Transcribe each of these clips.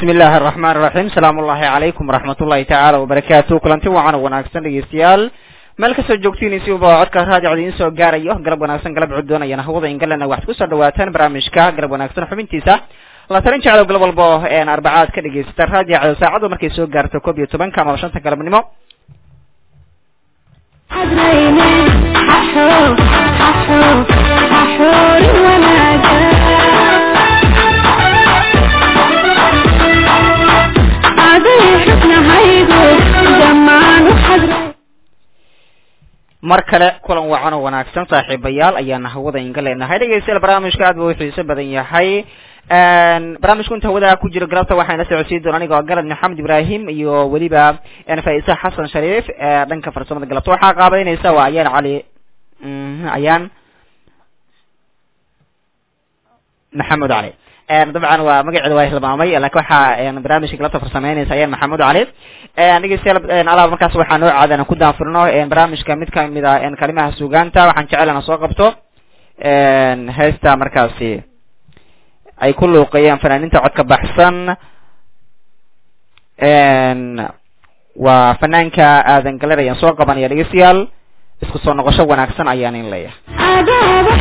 bismi illaahi araxmaan iraxiim salaamu ullahi calaykum waraxmat ullahi tacaala wabarakaatu kulanti wacan oo wanaagsan dhegeystayaal meel kastoo joogtiin siuba codka raadiocda idiin soo gaarayo galab wanaagsan galab cuddoonayana hawada ingalena waxaad kusoo dhawaataan barnaamijka galab wanaagsan xubintiisa la talin jeclow galab walbo een arbacaad ka dhegaysata raadiocda saacadu markay soo gaarto koob iyo tobanka ama shanta galabnimo mar kale kulan wacan oo wanaagsan saaxiibayaal ayaana hawada inga leenahay dhegeystayaal barnaamijka aad buu xiiso badan yahay barnaamijku inta hawada ku jiro galabta waxayna socodsiin doona anigoo galad maxamed ibrahim iyo weliba faisa xasan shariif dhanka farsamada galabta waxaa qaabeyneysa waa ayaan cali ayaan maxamed cali dabcan waa magaceeda waa hilmaamay lakin waxaa barnaamijka galabta farsameyneysa ayaan maxamuud cali dhegeystayaal alaab markaas waxaa noo caadana ku daanfurno barnaamijka mid kamid a kalimaha sugaanta waxaan jecelana soo qabto heesta markaasi ay ku luuqeeyeen fanaaninta codka baxsan waa fanaanka aadan galer ayaan soo qabanaya dhegeystayaal isku soo noqosho wanaagsan ayaan in leeyahay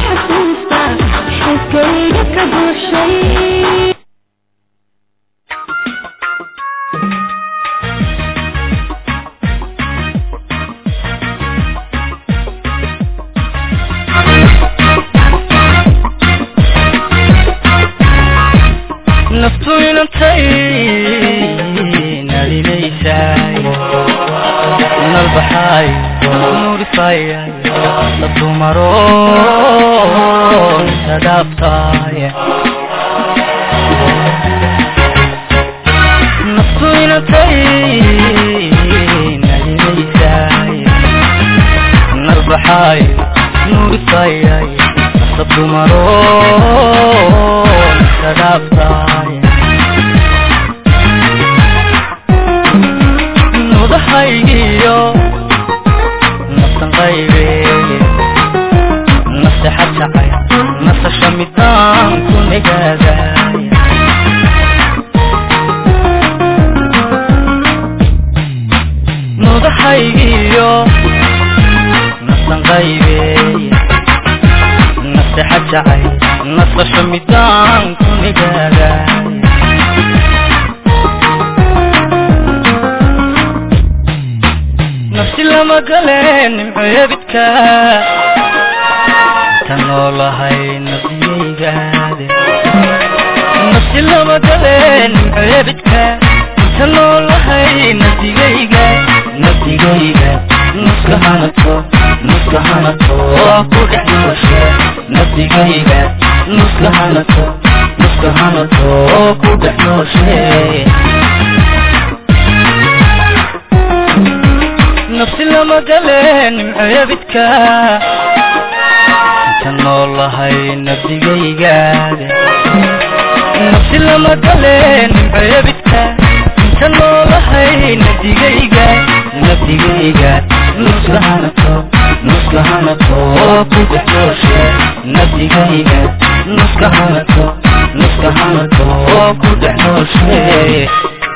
naftu inantay nalinaysaay nalbaxaay nuurisaayay dadumaro intadaabtaay naftu inantay nalinaysaay nalbaxaay nuurisaayay dadumaro intadaabtaay nudahaygiyo naftan qaybe nasexa jacay nasasha midaan ku nagaadaay nudahaygiyo naftan qaybe nasexa jacay nasasha midaan ku nagaadaay nafsi lama galeen nimceebidka ta noolahay nafsiyaygaade nafsi lama galeen nimceebidka ta noolahay nafsigayga nafsigayga nuska hanato nuska hanato ku dhex nooshe nafsigayga nuska hanato nuska hanato ku dhex nooshe nafsi lama galeen nimceebidka inta noolahay nafsigaygaade nafsi lama galeen nimceebidka inta noolahay nafsigayga nafsigayga nuska hanato nuska hanato ku dhex nooshe nafsigayga nuska hanato nuska hanato ku dhex nooshe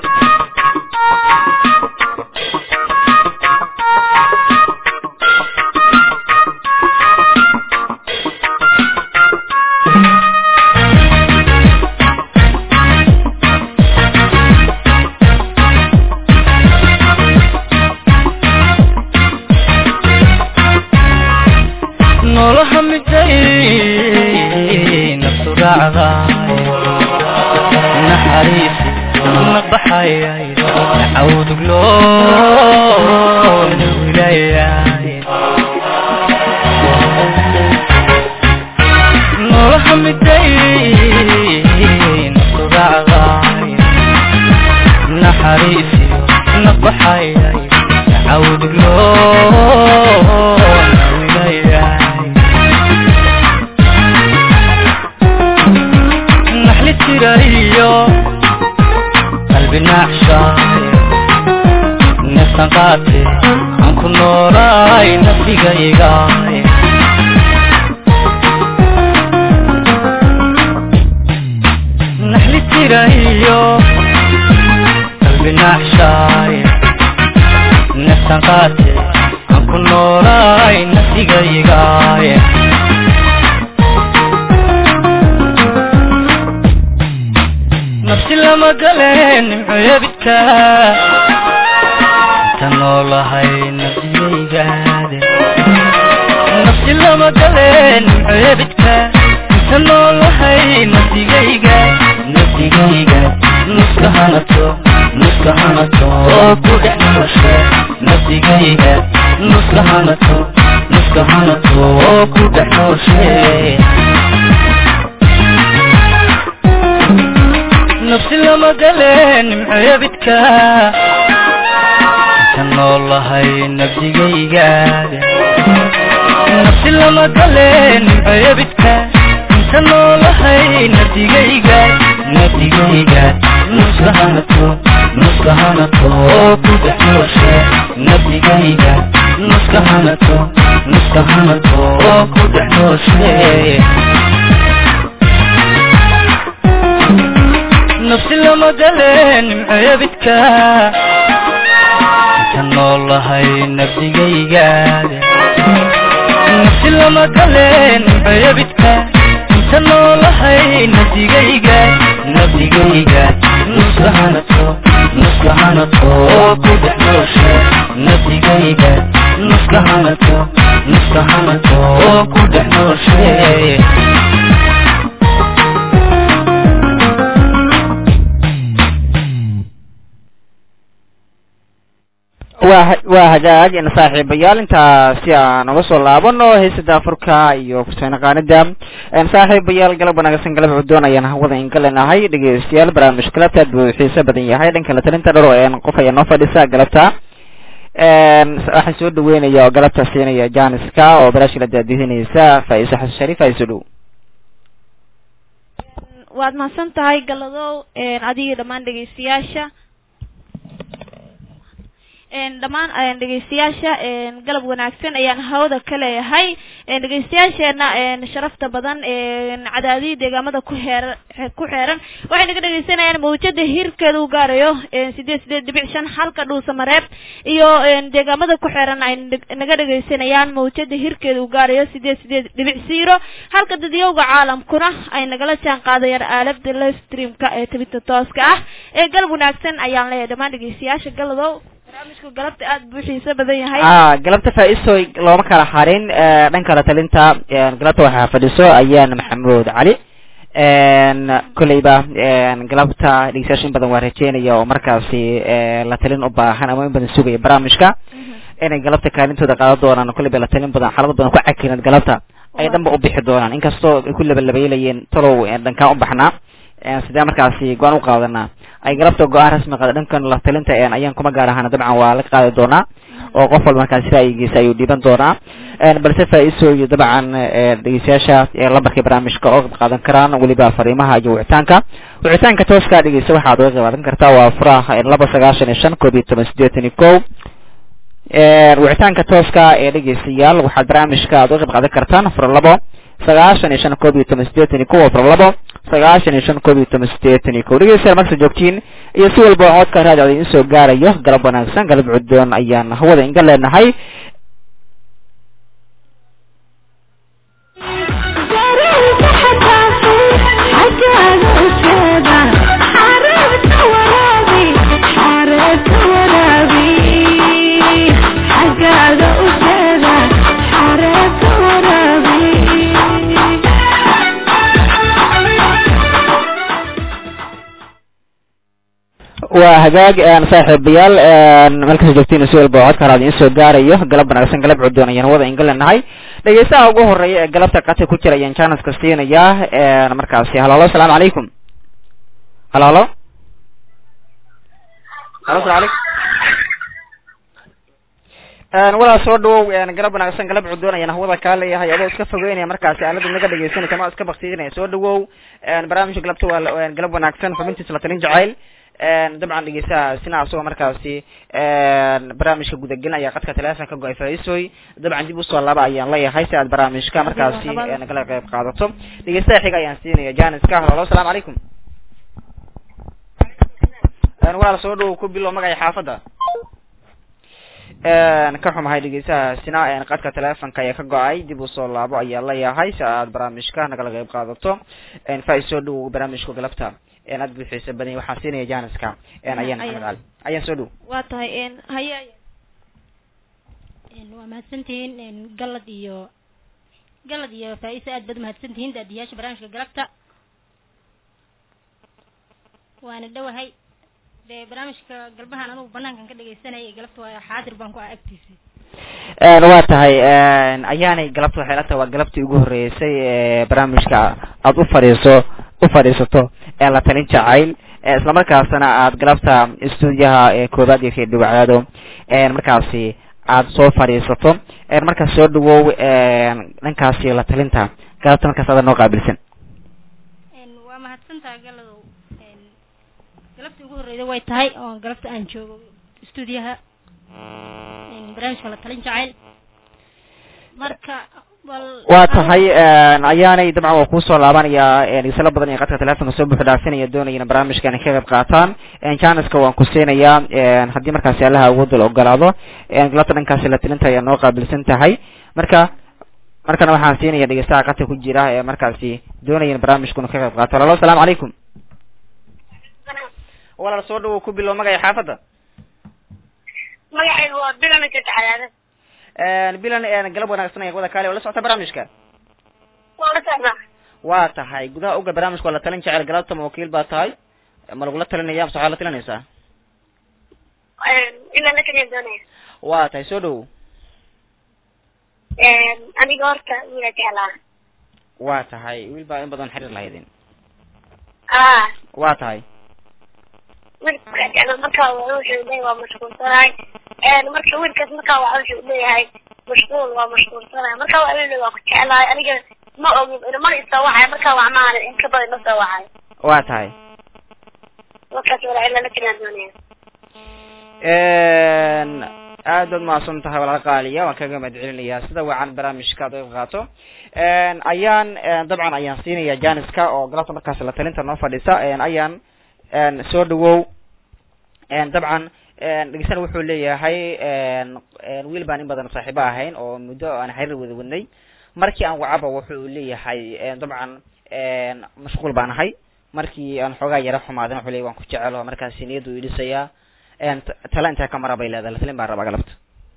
noloha miday naftu raacdaay naxariisi naqbaxayay cawduglo nawilayay noloha miday naftu raacdaay naxariisi naqbaxayay cawduglo nawilayay naxli tirayo qalbi naacshaay neeftan qaate aan ku noolaay nafdigaygaay naxli tirayo naftan qaate aan ku noolaay nafsigaygaay nafsi lama galeen nimcoyabidka inta noolahay nafsigaygaade nafsi lama galeen nimcoyabidka inta noolahay nafsigayga nafsigayga nuska hanato nuska hanato oo ku dhex nooshe nafsigayga nuska hanato nuska hanato oo ku dhex nooshe nafsi lama galeen nimcoyabidka inta noolahay nafsigaygaada nafsi lama galeen nimcoyabidka inta noolahay nafsigayga nafsigayga nuska hanato nuska hanato oo ku dhex nooshe nafsigayga nuska hanato nuska hanato oo ku dhex nooshe nafsi lama galeen nimcoyabidka inta noolahay nafsigaygaada nafsi lama galeen nimcoyabidka inta noolahay nafsigayga nafsigayga nuska hanato nuska hanato oo ku dhex nooshe nafsigayga nuska hanato nuska hanato oo ku dhex nooshe waa waa hagaag in saaxiibayaal intaa si aan uga soo laabano heesada furka iyo kuseen qaanida saaxiibayaal galab wanaagsan galab cudoon ayaan hawada ingalanahay dhegeystayaal barnaamij galabta aad buu xiiso badan yahay dhanka la talinta dharo een qof ayaa noo fadhisa galabta waxaan soo dhaweynaya oo galabta siinaya janiska oo baraashila daadihinaysa faiso xasan shariif faiso dhow waad mahadsan tahay galadow adiga dhammaan dhegeystayaasha dhammaan dhegeystayaasha galab wanaagsan ayaan hawada ka leeyahay dhegeystayaasheena sharafta badan cadaadii deegaamada ku heer ku xeeran waxay naga dhegeysanayaan mawjada hirkeeda u gaarayo sideed sideed dhibic shan halka dhuusa mareeb iyo deegaamada ku xeeran ay naga dhegeysanayaan mawjada hirkeeda u gaarayo sideed sideed dhibic zero halka dadyowga caalamkuna ay nagala jaan qaadayaan aalada live streamka ee tabinta tooska ah ee galab wanaagsan ayaan leeyahay dhammaan dhegeystayaasha galadow barnaamijku galabta aada buu xiiso badan yahay a galabta faa-iso looma kala harin dhanka la talinta galabta waxaa fadhiso ayaan maxamuud cali kolleyba galabta dhegeystayaasha in badan waa rajeynaya oo markaasi la talin u baahan ama in badan sugaya barnaamijka inay galabta kaalintooda qaadan doonaan kolleyba la talin badan xaalado badan ku cakiran galabta ay dhanba u bixi doonaan inkastoo ay ku labalabaylayeen talow dhankaan u baxnaa sidee markaasi go-aan u qaadanaa ay galabta go-aan rasmi qaada dhankan la talinta ayaan kuma gaar ahaana dabcan waa la qaadi doonaa oo qof walba markaasi ra'yigiisa ayuu dhiiban doonaa balse faa-iso iyo dabcan dhegeystayaasha lambarkii barnaamijka oo qayb qaadan karaan weliba fariimaha iyo wicitaanka wicitaanka tooska dhegeysta waxaad uga qayb qaadan kartaa waa furaha laba sagaashan iyo shan koob iyo toban sideetan iyo ko wicitaanka tooska ee dhegeystayaal waxaad barnaamijka aad uga qayb qaadan kartaan fura labo sagaashan iyo shan koob iyo toban sideetan iyo ko waa fura labo sagaashan iyo shan koob iyo toban sideetan iyo ko dhegeystayaal markasta joogtiin iyo si walba codka raadiocda idin soo gaarayo galab wanaagsan galab cudoon ayaan hawada inga leenahay waa hagaag saaxiibayaal meelkasta joogtiin si walba codka haraad idin soo gaarayo galab wanaagsan galab cudoon ayaan wada inga leenahay dhegeystaha ugu horeeya ee galabta qata ku jira ayaan janaska siinayaa markaasi halo halo asalaamu calaykum halo halo halo asalamu calaykum walaa soo dhawow galab wanaagsan galab cudoon ayaan hawada kaa leeyahay adoo iska fogeynaya markaasi aalada naga dhegeysanaysa ma iska baktiinaya soo dhawow barnaamijka galabta waa galab wanaagsan xubintiisa la talin jacayl dabcan dhegeystaha sina asagoo markaasi barnaamijka gudagelinaya qadka telefonka go-ay faisoy dabcan dib usoo laba ayaan leeyahay si aad barnaamijka markaasi nagala qayb qaadato dhegeystaha xiga ayaan siinaya janiska halo asalaamu calaykum walaal soo dhawow ku bilo magaca xaafadda ka xumahay dhegeystahaasina qadka teleefonka ayaa ka go-ay dib usoo laabo ayaa leeyahay si aad barnaamijka nagala qeyb qaadato faa soo dhow barnaamijka galabta aad buxiisa badan waxaan siinaya janiska ayaan maxamed cali ayaan soo dhow waa tahay haya waa mahadsantihiin galad iyo galad iyo faa-isa aad baad umahadsantihiin daadiyaasha barnaamijka galabta waana dhowahay dee barnaamijka galbahan anugu banaankan ka dhegeysanayay galabta waa xaadir baan ku ah agtiisa waa tahay ayaanay galabta waxay la tahay waa galabtii ugu horreysay barnaamijka aad u fadhiiso u fadhiisato ee la talin jacayl islamarkaasna aad galabta stuudiyaha koobaad iyo fiidhiwacdaado markaasi aad soo fadhiisato markaas soo dhawow dhankaasi la talinta galabta markaas aada noo qaabilsan waa mahadsantaha galadow galabtii ugu horreyda way tahay oo galabta aan joogo stuudiyaha barnaamijka la talin jacayl marka bal waa tahay ayaanay dabcan waa kuusoo laabanaya isla badan iyo qadka telefonka soo buuxu dhaafinaya doonayana barnaamijkan ka qayb qaataan janiska waan ku siinayaa haddii markaasi allaha awoodda la ogolaado galabta dhankaasi la tilinta ayaa noo qaabilsan tahay marka markana waxaan siinaya dhegeystaha qadka ku jira ee markaasi doonayana barnaamijkuna ka qayb qaato alalo asalaamu calaykum walaal soo dhawow ku bilow magaya xaafadda magacaygu waa bilan jadxalaada bilan galab wanaagsan ee wada kaale oo la socota barnaamijka waa la socdaa waa tahay gudaha oga barnaamijka waa la talin jecel galabta ma wakiil baa tahay ma lagula talinaya mase waxaad la talinaysaa ilaa la kaliya doonaya waa tahay soo dhawow aniga horta wiila jeclaa waa tahay wiil baa in badan xiriir lahaydin ah waa tahay wiilka jecla marka wuxuu leeyahay waa mashquulsanahay marka wiilkaas marka waxa wuxuu leeyahay mashquul waa mashquulsanahay marka waa leeyahay waa ku jeclahay aniga ma ogin mana isoo waxay marka wax maana in ka badan ma soo waxay waa tahay markaas wala ila la kaliya doonaya aad baad mahadsan tahay walaal qaaliya waan kaga mahad celinayaa sida wacan barnaamijka aad uga qaato ayaan dabcan ayaan siinaya janiska oo galabta markaas la talinta noo fadhisa ayaan soo dhawow dabcan dhegeysana wuxuu leeyahay wiil baan in badan saaxiibo ahayn oo muddo aan xiriir wada wadnay markii aan wacaba wuxuu leeyahay dabcan mashquul baan ahay markii aan xoogaa yara xumaadan wuxuu leeyahy waan ku jecelo markaasi niyaddu idhisayaa tala intaa ka mara bay leedahay latalin baan rabaa galabta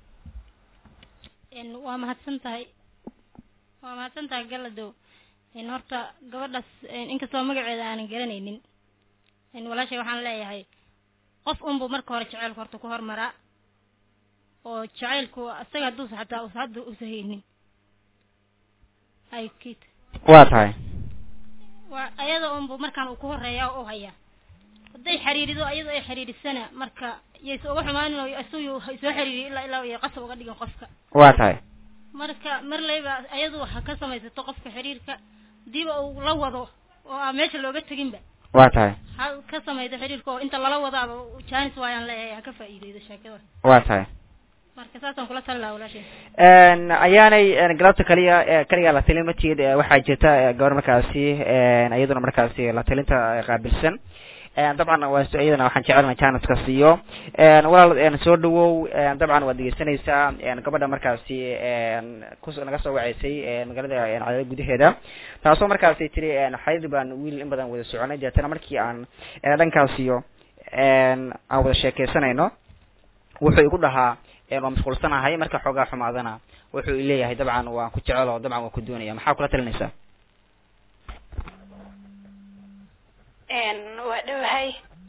waa mahadsan tahay waa mahadsan tahay galadow horta gabadhaas inkastoo magaceeda aanan garanaynin walaashay waxaan leeyahay qof unbu marka hore jaceylku horta ku hormaraa oo jacaylku isaga hadduusa xataa usa hadda usa haynin ay kit waa tahay waa ayada unbu markaan uu ku horeeya oo u hayaa hadday xiriirido ayadoo ay xiriirisana marka yaysa uga xumaanin oo isagu soo xiriiriyo ilaa ilaa iyo qasab uga dhigin qofka waa tahay marka mar layba ayadu ha ka samaysato qofka xiriirka hadiiba uu la wado oo aan meesha looga teginba waa tahay ha ka samayda xiriirka oo inta lala wadaaba janis waayaan leeyahay ha ka faa'iideydo sheekada waa tahay marka saasaan kula tali lahaa walaashay ayaanay galabta kaliya kaliya la talin matid waxaa jirta gabar markaasi iyaduna markaasi la talinta qaabilsan dabcan waa iyadana waxaan jecelna janiska siiyo walaal soo dhawow dabcan waad dhegeysanaysaa gabadha markaasi kus naga soo waceysay magaalada cadaalad gudaheeda taasoo markaasi tiri xariir baan wiil in badan wada soconay deetana markii aan dhankaasiyo aan wada sheekeysanayno wuxuu igu dhahaa waa mashquulsanahay marka xoogaa xumaadana wuxuu leeyahay dabcan waan ku jecelo dabcan waan ku doonaya maxaa kula talinaysaa waa dhowahay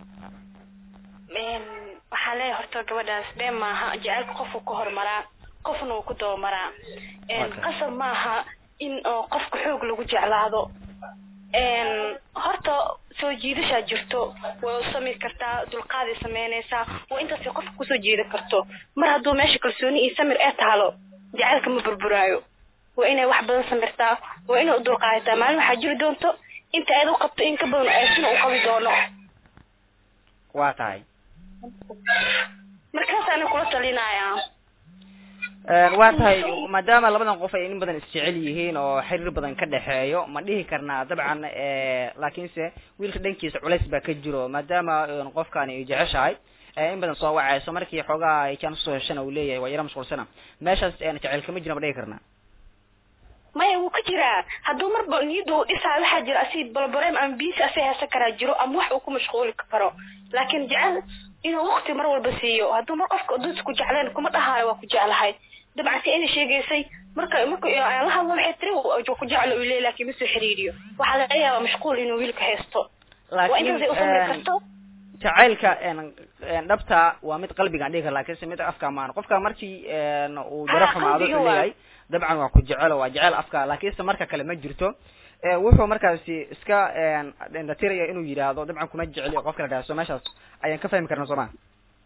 waxaan leeyahay horta gabadhaas been maaha jacaylka qofku ka hormaraa qofna uu ku dabamaraa qasab maaha in oo qofka xoog lagu jeclaado horta soo jiidashaa jirto way u sami kartaa dulqaaday sameynaysaa waa intaasay qofka kusoo jiidan karto mar hadduu meesha kalsooni iyo samir ee taalo jacaylka ma burburaayo waa inay wax badan samirtaa waa inay u dulqaadataa maalin waxaa jiri doonto inta aad u qabto in ka badan aasina u qabi doono waa tahay markaasaana kula talinayaa waa tahay maadaama labadan qof ay in badan isjecel yihiin oo xiriir badan ka dhexeeyo ma dhihi karnaa dabcan laakiinse wiilka dhankiisa culays baa ka jiro maadaama qofkani ay jeceshahay in badan soo wacayso markii xoogaa ay jaan usoo heshana uu leeyahay waa yara mashquulsana meeshaas jaceyl kama jirna ba dhigi karnaa maya wuu ka jiraa hadduu marba niyadda uu dhisaa waxaa jira asi balbareem ama biisi asi heesan karaa jiro ama wax uu ku mashquuli karo laakiin jecel inuu wakti mar walba siiyo hadduu mar qofka dad ku jecleen kuma dhahaayo waa ku jeclahay dabcan si ina sheegaysay marka marka aan la hadlo waxay tiri ku jeclo uu leeyahy laakiin ma soo xiriiriyo waxaa laga yaabaa mashquul inuu wiilka haysto waa intaasay usamri karto jacaylka dhabta waa mid qalbigaan dhigi kara lakinse mid afka maan qofka markii uu daro xumaado u leeyahay dabcan waa ku jecelo waa jecel afka lakinse marka kale ma jirto wuxuu markaasi iska dhatiraya inuu yidhaahdo dabcan kuma jeceli qof kala dhaaso meeshaas ayaan ka fahmi karna sooma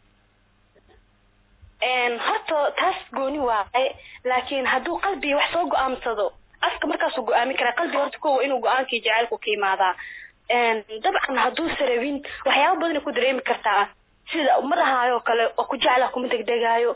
horta taas gooni waaye laakiin hadduu qalbiga wax soo go-aamsado afka markaasuu go-aami karaa qalbiga horta kowa inuu go-aankii jacaylku ka imaadaa dabcan hadduu sarabin waxyaaba badana ku dareemi kartaa sida ma dhahaayo kale oo ku jecla kuma degdegaayo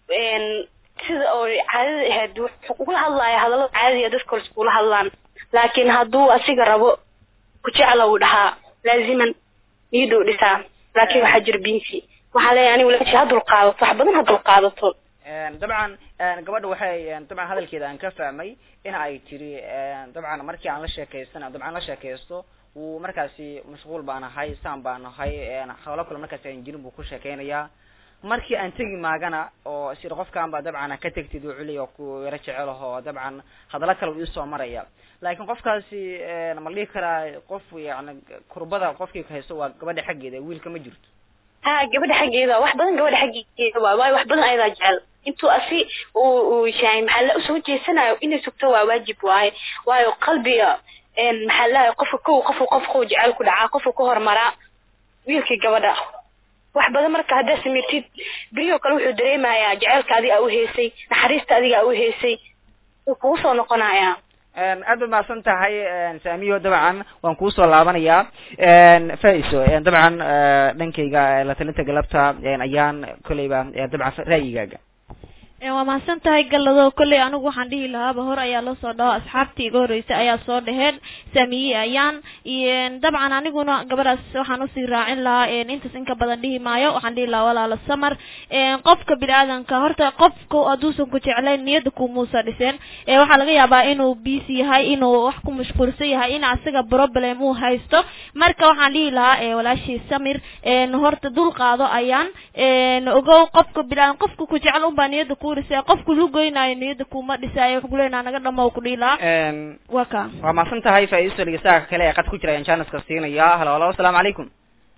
sida oo caadada ahayd wuxuu kula hadlaya hadallada caadiga dadka hore iskula hadlaan laakiin hadduu asiga rabo ku jecla uu dhahaa laaziman niyaduu dhisaa laakiin waxaa jira binsi waxaa leeyahay anigu laakiin ha dulqaadato wax badan ha dulqaadato dabcan gabadha waxay dabcan hadalkeeda aan ka fahmay in ay tiri dabcan markii aan la sheekaysana dabcan la sheekaysto wuu markaasi mashquul baan ahay saan baan ahay hawlo kale markaasi aan jirin buu ku sheekeynayaa markii aan tegi maagana oo sida qofkan ba dabcan ka tegtid uu culiy oo ku yaro jecelaho dabcan hadallo kale uu isoo maraya laakiin qofkaasi ma la dhihi karaa qof yani kurbada qofkii haysto waa gabadha xaggeeda wiilka ma jirto ha gabadha xaggeeda wax badan gabadha xaggeeda waay waayo wax badan ayadaa jecel intuu asi uu uu shahay maxaa la usoo jeesanayo inay sugto waa waajib waaye waayo qalbiga maxaa lahay qofka kow qofku qofku jecel ku dhacaa qofku ka hormaraa wiilkii gabadha wax badan marka haddaad samirtid beriyoo kale wuxuu dareemayaa jaceylka adiga u heysay naxariista adiga u heysay wuu kugu soo noqonayaa aad ba mahadsan tahay saamiyo dabcan waan kuusoo laabanayaa faiso dabcan dhankayga la talinta galabta ayaan kolleyba dabcan ra'yigaaga waa mahadsan tahay gallado kolley anigu waxaan dhihi lahaaba hor ayaa loo soo dhaho asxaabtii iga horreysay ayaa soo dhaheen saamiye ayaan dabcan aniguna gabadhaas waxaan usii raacin lahaa intaas in ka badan dhihi maayo waxaan dhihi lahaa walaala samar qofka bini-aadanka horta qofka hadduusan ku jeclayn niyadda kumuusa dhiseen waxaa laga yaabaa inuu busy yahay inuu wax ku mashquulsan yahay in asaga problem uu haysto marka waxaan dhihi lahaa walaashii samir horta dul qaado ayaan ogow qofka bini-aadan qofka ku jecel unbaa niyadda ku qofku lugoynaayo niyada kuma dhisaayo wuxuu kuleenaa naga dhamo ku dhiilaa waa ka waa mahadsan tahay faiso dhegeystaha kale ee qad ku jira ayaan janiska siinaya halo halo asalaamu calaykum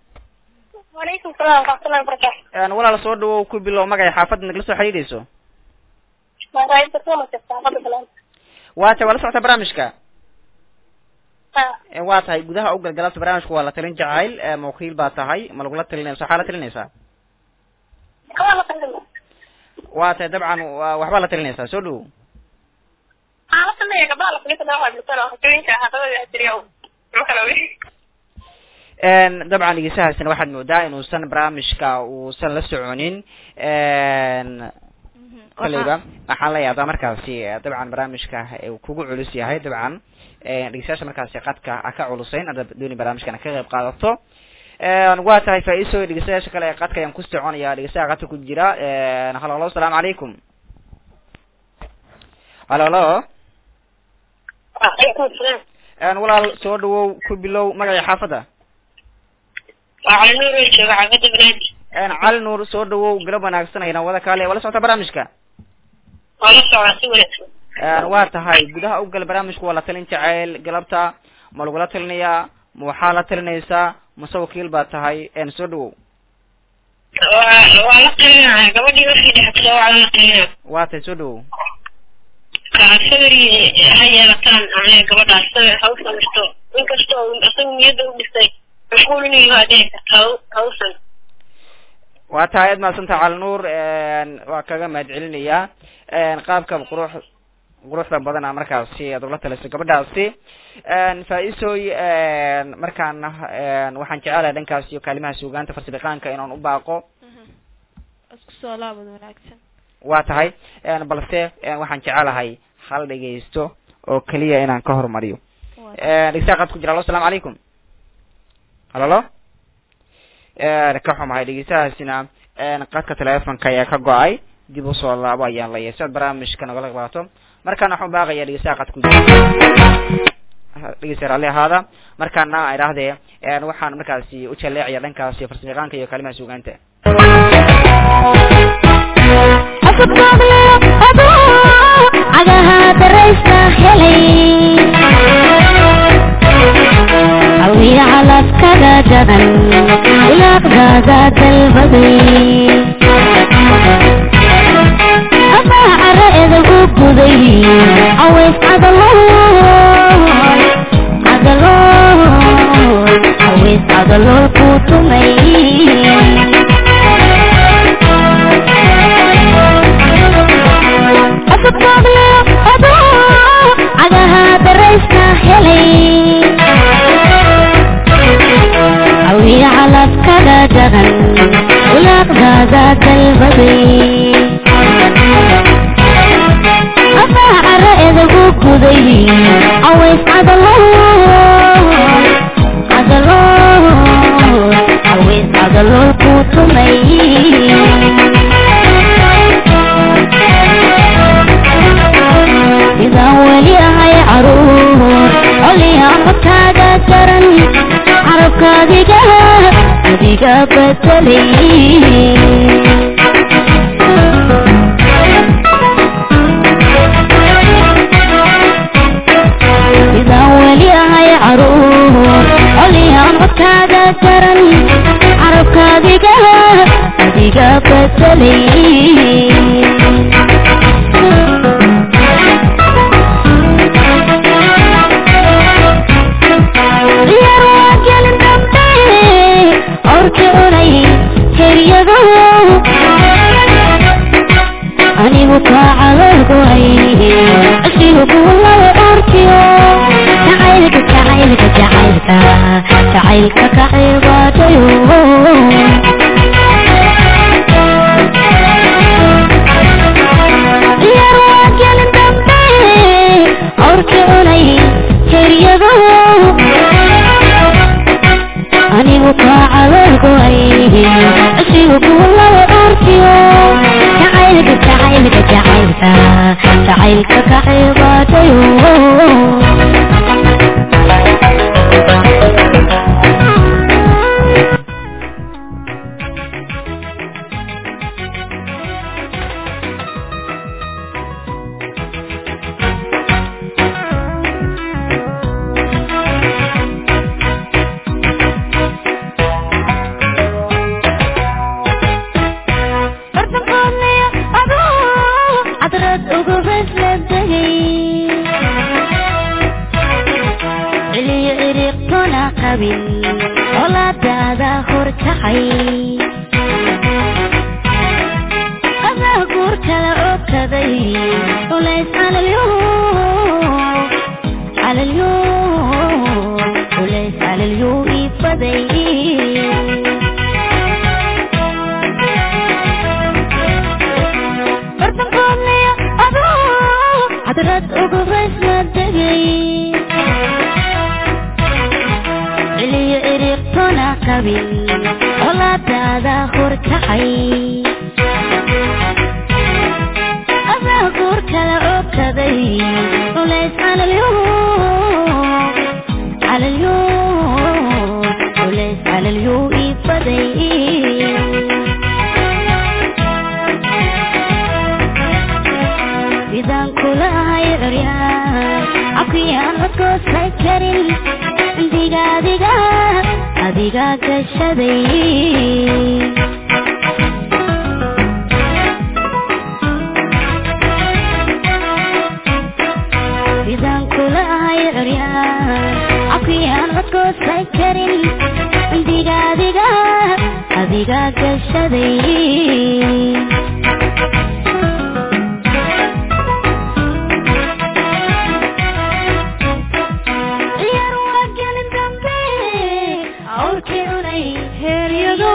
walaykum salaam waraxmatullahi wabarakatu walaal soo dhawow ku bilow magay xaafadda nagala soo xiriireyso waa ta waa la socota barnaamijka waa tahay gudaha u galgalabta barnaamijka waa la talin jacayl mawakiil baa tahay ma lagula talinaysa waxaa la talinaysaa waa tahay dabcan waxbaa la talinaysaa soo dhawow dabcan dhegeystahaasina waxaad moodaa inuusan barnaamijka uusan la soconin kolleyba waxaan la yaabaa markaasi dabcan barnaamijka uu kugu culus yahay dabcan dhegeystayaasha markaasi qadka a ka culusayn ada dooni barnaamijkana ka qayb qaadato waa tahay faiso dhegeystayaasha kale ee qadka ayaan ku soconaya dhegeystaha qadka ku jira halo halo asalaamu calaykum halo halo wacalaykum salaam walaal soo dhawow ku bilow magaca xaafadda waa cali nuur oo jooga xaafadda banaadi cali nuur soo dhawow galab wanaagsan ayna wada kaale wala socota barnaamijka waa la socdaa si wanaagsan waa tahay gudaha u gal barnaamijku waa la talin jacayl galabta ma lagula talinayaa ma waxaa la talinaysaa mase wakiil baa tahay soo dhawow waa waa la talinaya gabadhii markii dhextiro waa la talinaya waa tahay soo dhawow sabri ha yeelataan aniga gabadhaas sabir ha u samirto inkastoo isaga niyadda u dhisay mashquul inuu yaho adhici karta ha u- ha usan waa tahay aad mahadsantaha cali nuur waa kaga mahad celinayaa qaabka qurux quruxda badana markaasi aad ula talisay gabadhaasi faa-iisooy markaana waxaan jecelahay dhankaas iyo kaalimaha suugaanta farsabiqaanka inaan u baaqo isku soo laabad wanaagsan waa tahay balse waxaan jecelahay hal dhegeysto oo keliya inaan ka hormariyo dhegeystaha qad ku jira alo asalaamu calaykum halo lo ka xumahay dhegeystahaasina qadka teleefonka ayaa ka go-ay dib usoo laabo ayaan leeyahay si aad barnaamijka nagala qaato markaana waxaan baaqaya dhegeystaha qadku dhegeysta raalli ahaada markaana idhaahdee waxaan markaasi u jaleecaya dhankaasi farsamayaqaanka iyo kalimaha suugaanta cagaha daraysa helay awiya calafkaga jaban ilaaqdaada dalbaday amaa cara edagu guday caways cadalool cadalool caways cadalool ku tumay cagaha daraysa helay awiya calafkaga jaban ulaaqdaada dalbaday amaa cara edagu guday caways cadalool cadalool caways cadalool ku tumay sidaan weli ahay caruur coliya codkaaga daran carabkaadiga adiga bedelay sidaan weli ahay caruur coliya codkaaga daran carabkaadiga adiga bedelay ciyaar waa gelin dambe orka onay heryado anigu kaa calogoay cishrigu kuulada orkiyo jacaylka jacaylka jacaylka jacaylka ka cibaadayo ciyaar waa gelin dambe orka onay heryado anigu kaa calogoay cishrigu kuulada orkiyo jacaylka jacaylka jacaylka jacaylka ka cibaadayo bartankoodnaya adoo cadrad ugu besla degay ciliyo iriqtona qabin colaadaada horkacay adaa guur kala okaday culays calalyo calalyo culays calalyo ibaday bartankoodnaya adoo cadrad ugu besla degay ciliyo iriqtona qabin colaadaada horkacay adaa guur kala okaday culays calalyo calalyo culays calalyo ibaday sidaan kula ahay curyaan cabkiyaan codkoosay karin diga adiga adiga gashaday sidaan kula ahay curyaan cabkiyaan codkoosay karin diga adiga adiga gashaday ciyaar waa gelin dambe awrkii cunay heeryado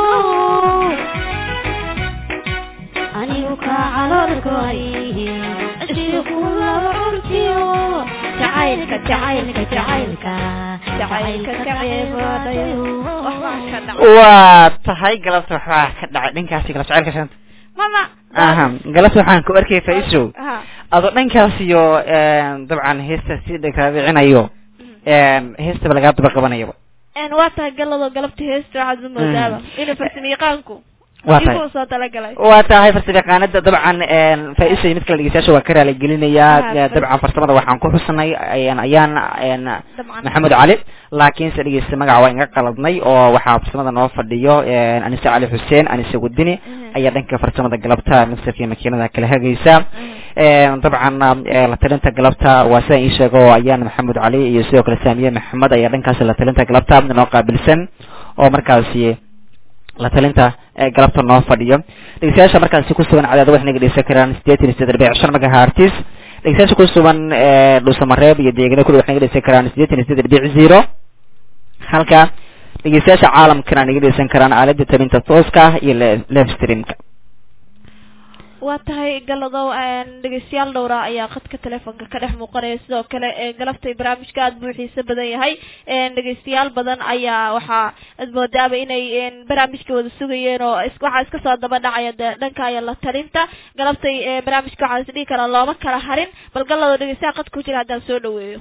anigu kaa caloolgoay cishii kulaba curkiyo jacayl jacaylka jacaylka jacaylka jacaylka ka ceebooday waxbaa ka dhacay waa tahay galabta waxbaa ka dhacay dhankaasi galab jacaylka shanta mama aha galabta waxaan ku arkay faisow ha adoo dhankaas iyo dabcan heesta si dhagtaabicinayo heestaba lagaa daba qabanayaba een waa tahay galado galabta heesta waxaad ma moodaaba inuu farsamayaqaanku waa tahay igu soo talagalay waa tahay farsamayaqaanada dabcan faa-isa mid kale dhegeystayaasha waa ka raaligelinayaa Ah, dabcan farsamada waxaan ku xusanay ayaan ayaan dabcan maxamed cali laakiinse dhegeysta magaca waa inga qaladnay oo waxaa farsamada noo fadhiyo anise cali xuseen anise wadini Mhm. ayaa dhanka farsamada galabta mixerka iyo makiinada kala hagaysa dabcan la talinta galabta waa sidaan ii sheego ayaan maxamed cali iyo sidoo kale saamiye maxamed ayaa dhankaasi la talinta galabta noo qaabilsan oo markaasi la talinta ee galabta noo fadhiyo dhegeystayaasha markaasi ku sugan cadaada waxay naga dhegeysan karaan sideetan iyo siddeed dhibic shan megahertis dhegeystayaasha ku sugan dhuusamareeb iyo deegaano kuli waxay naga dhegeysan karaan sideetan iyo siddeed dhibic zero halka dhegeystayaasha caalamkana naga dhegeysan karaan aalada talinta tooska ah iyo le- live streamka waa tahay galadow een, dhegeystayaal dhowra ayaa khadka telefoonka ka dhex muuqanaya sidoo kale ee galabtay barnaamijka aad buu xiiso badan yahay een, dhegeystayaal badan ayaa waxaa aad moodaaba inay een, barnaamijka wada sugayeen oo is- waxaa iska soo daba dhacaya dee dhanka iyo la talinta galabtay ee, barnaamijka waxaa is dhihi karaa looma kala harin bal galado dhegeystayaal khadka ku jira haddaan soo dhaweeyo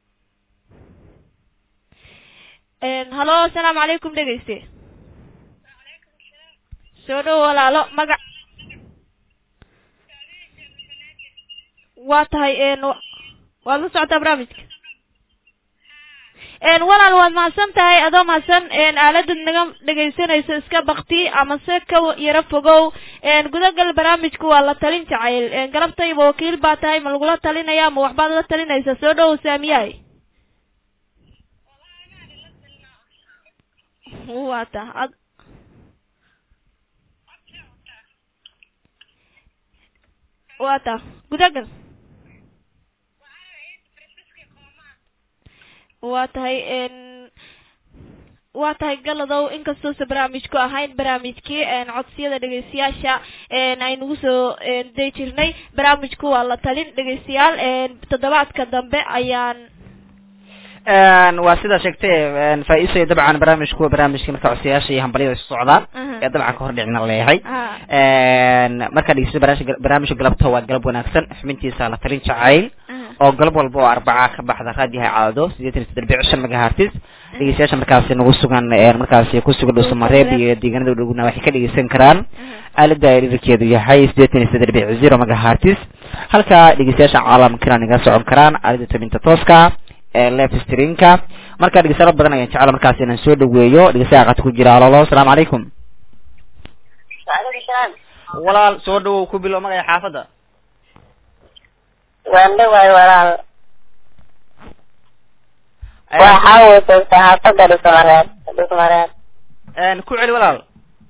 Een, halo asalaamu calaykum dhegeyste soo dhow walaalo magac waa tahay een wa- waad la socotaa barnaamijka een walaal waad mahadsan tahay adoo mahadsan een aaladad naga dhegaysanayso iska bakti ama se ka wa- yaro fogow een gudagal barnaamijku waa la talin jacayl een galabtayba wakiil baa tahay ma lagula talinaya ma waxbaad la talinaysa soo dhow saamiyahay waa ta ad waa ta gudagal waa tahay een waa tahay galadow inkastuusa barnaamijku ahayn barnaamijkii een codsiyada dhegeystayaasha een aynugu soo een day jirnay barnaamijku waa la talin dhegeystayaal een toddobaadka dambe ayaan waa sidaa sheegtay faa-iisay dabcan barnaamijku waa barnaamijkii marka codsayaasha iyo hambalyada isu socdaan Aha. ee dabcan ka hor dhicina leeyahay ha markaa dhegeysta barnaamijka barnaamijka galabta waa galab wanaagsan xubintiisa la talin jacayl aha oo galab walba oo arbaca ka baxda raadiyaha caado sideetan iyo saddex dhibic shan megahertis dhegeystayaasha markaasi nagu sugan ee markaasi ku sugan dhuusamareeb iyo deegaanada dhowna waxay ka dhegeysan karaan aalada dhirikeedu yahay sideetan iyo saddex dhibic zero megahertis halka dhegeystayaasha caalamkana naga socon karaan aalada tabinta tooska ee live streamka marka dhegeystayaal badan ayaan jecela markaasi inaan soo dhaweeyo dhegeystayaal qad ku jira alolo asalaamu calaykum waalaikum salaam walaal soo dhawow ku bilow magaya xaafadda waan dhawaay walaal waxaa weytay saxaafadda dhusmareed dhusmareed ku celi walaal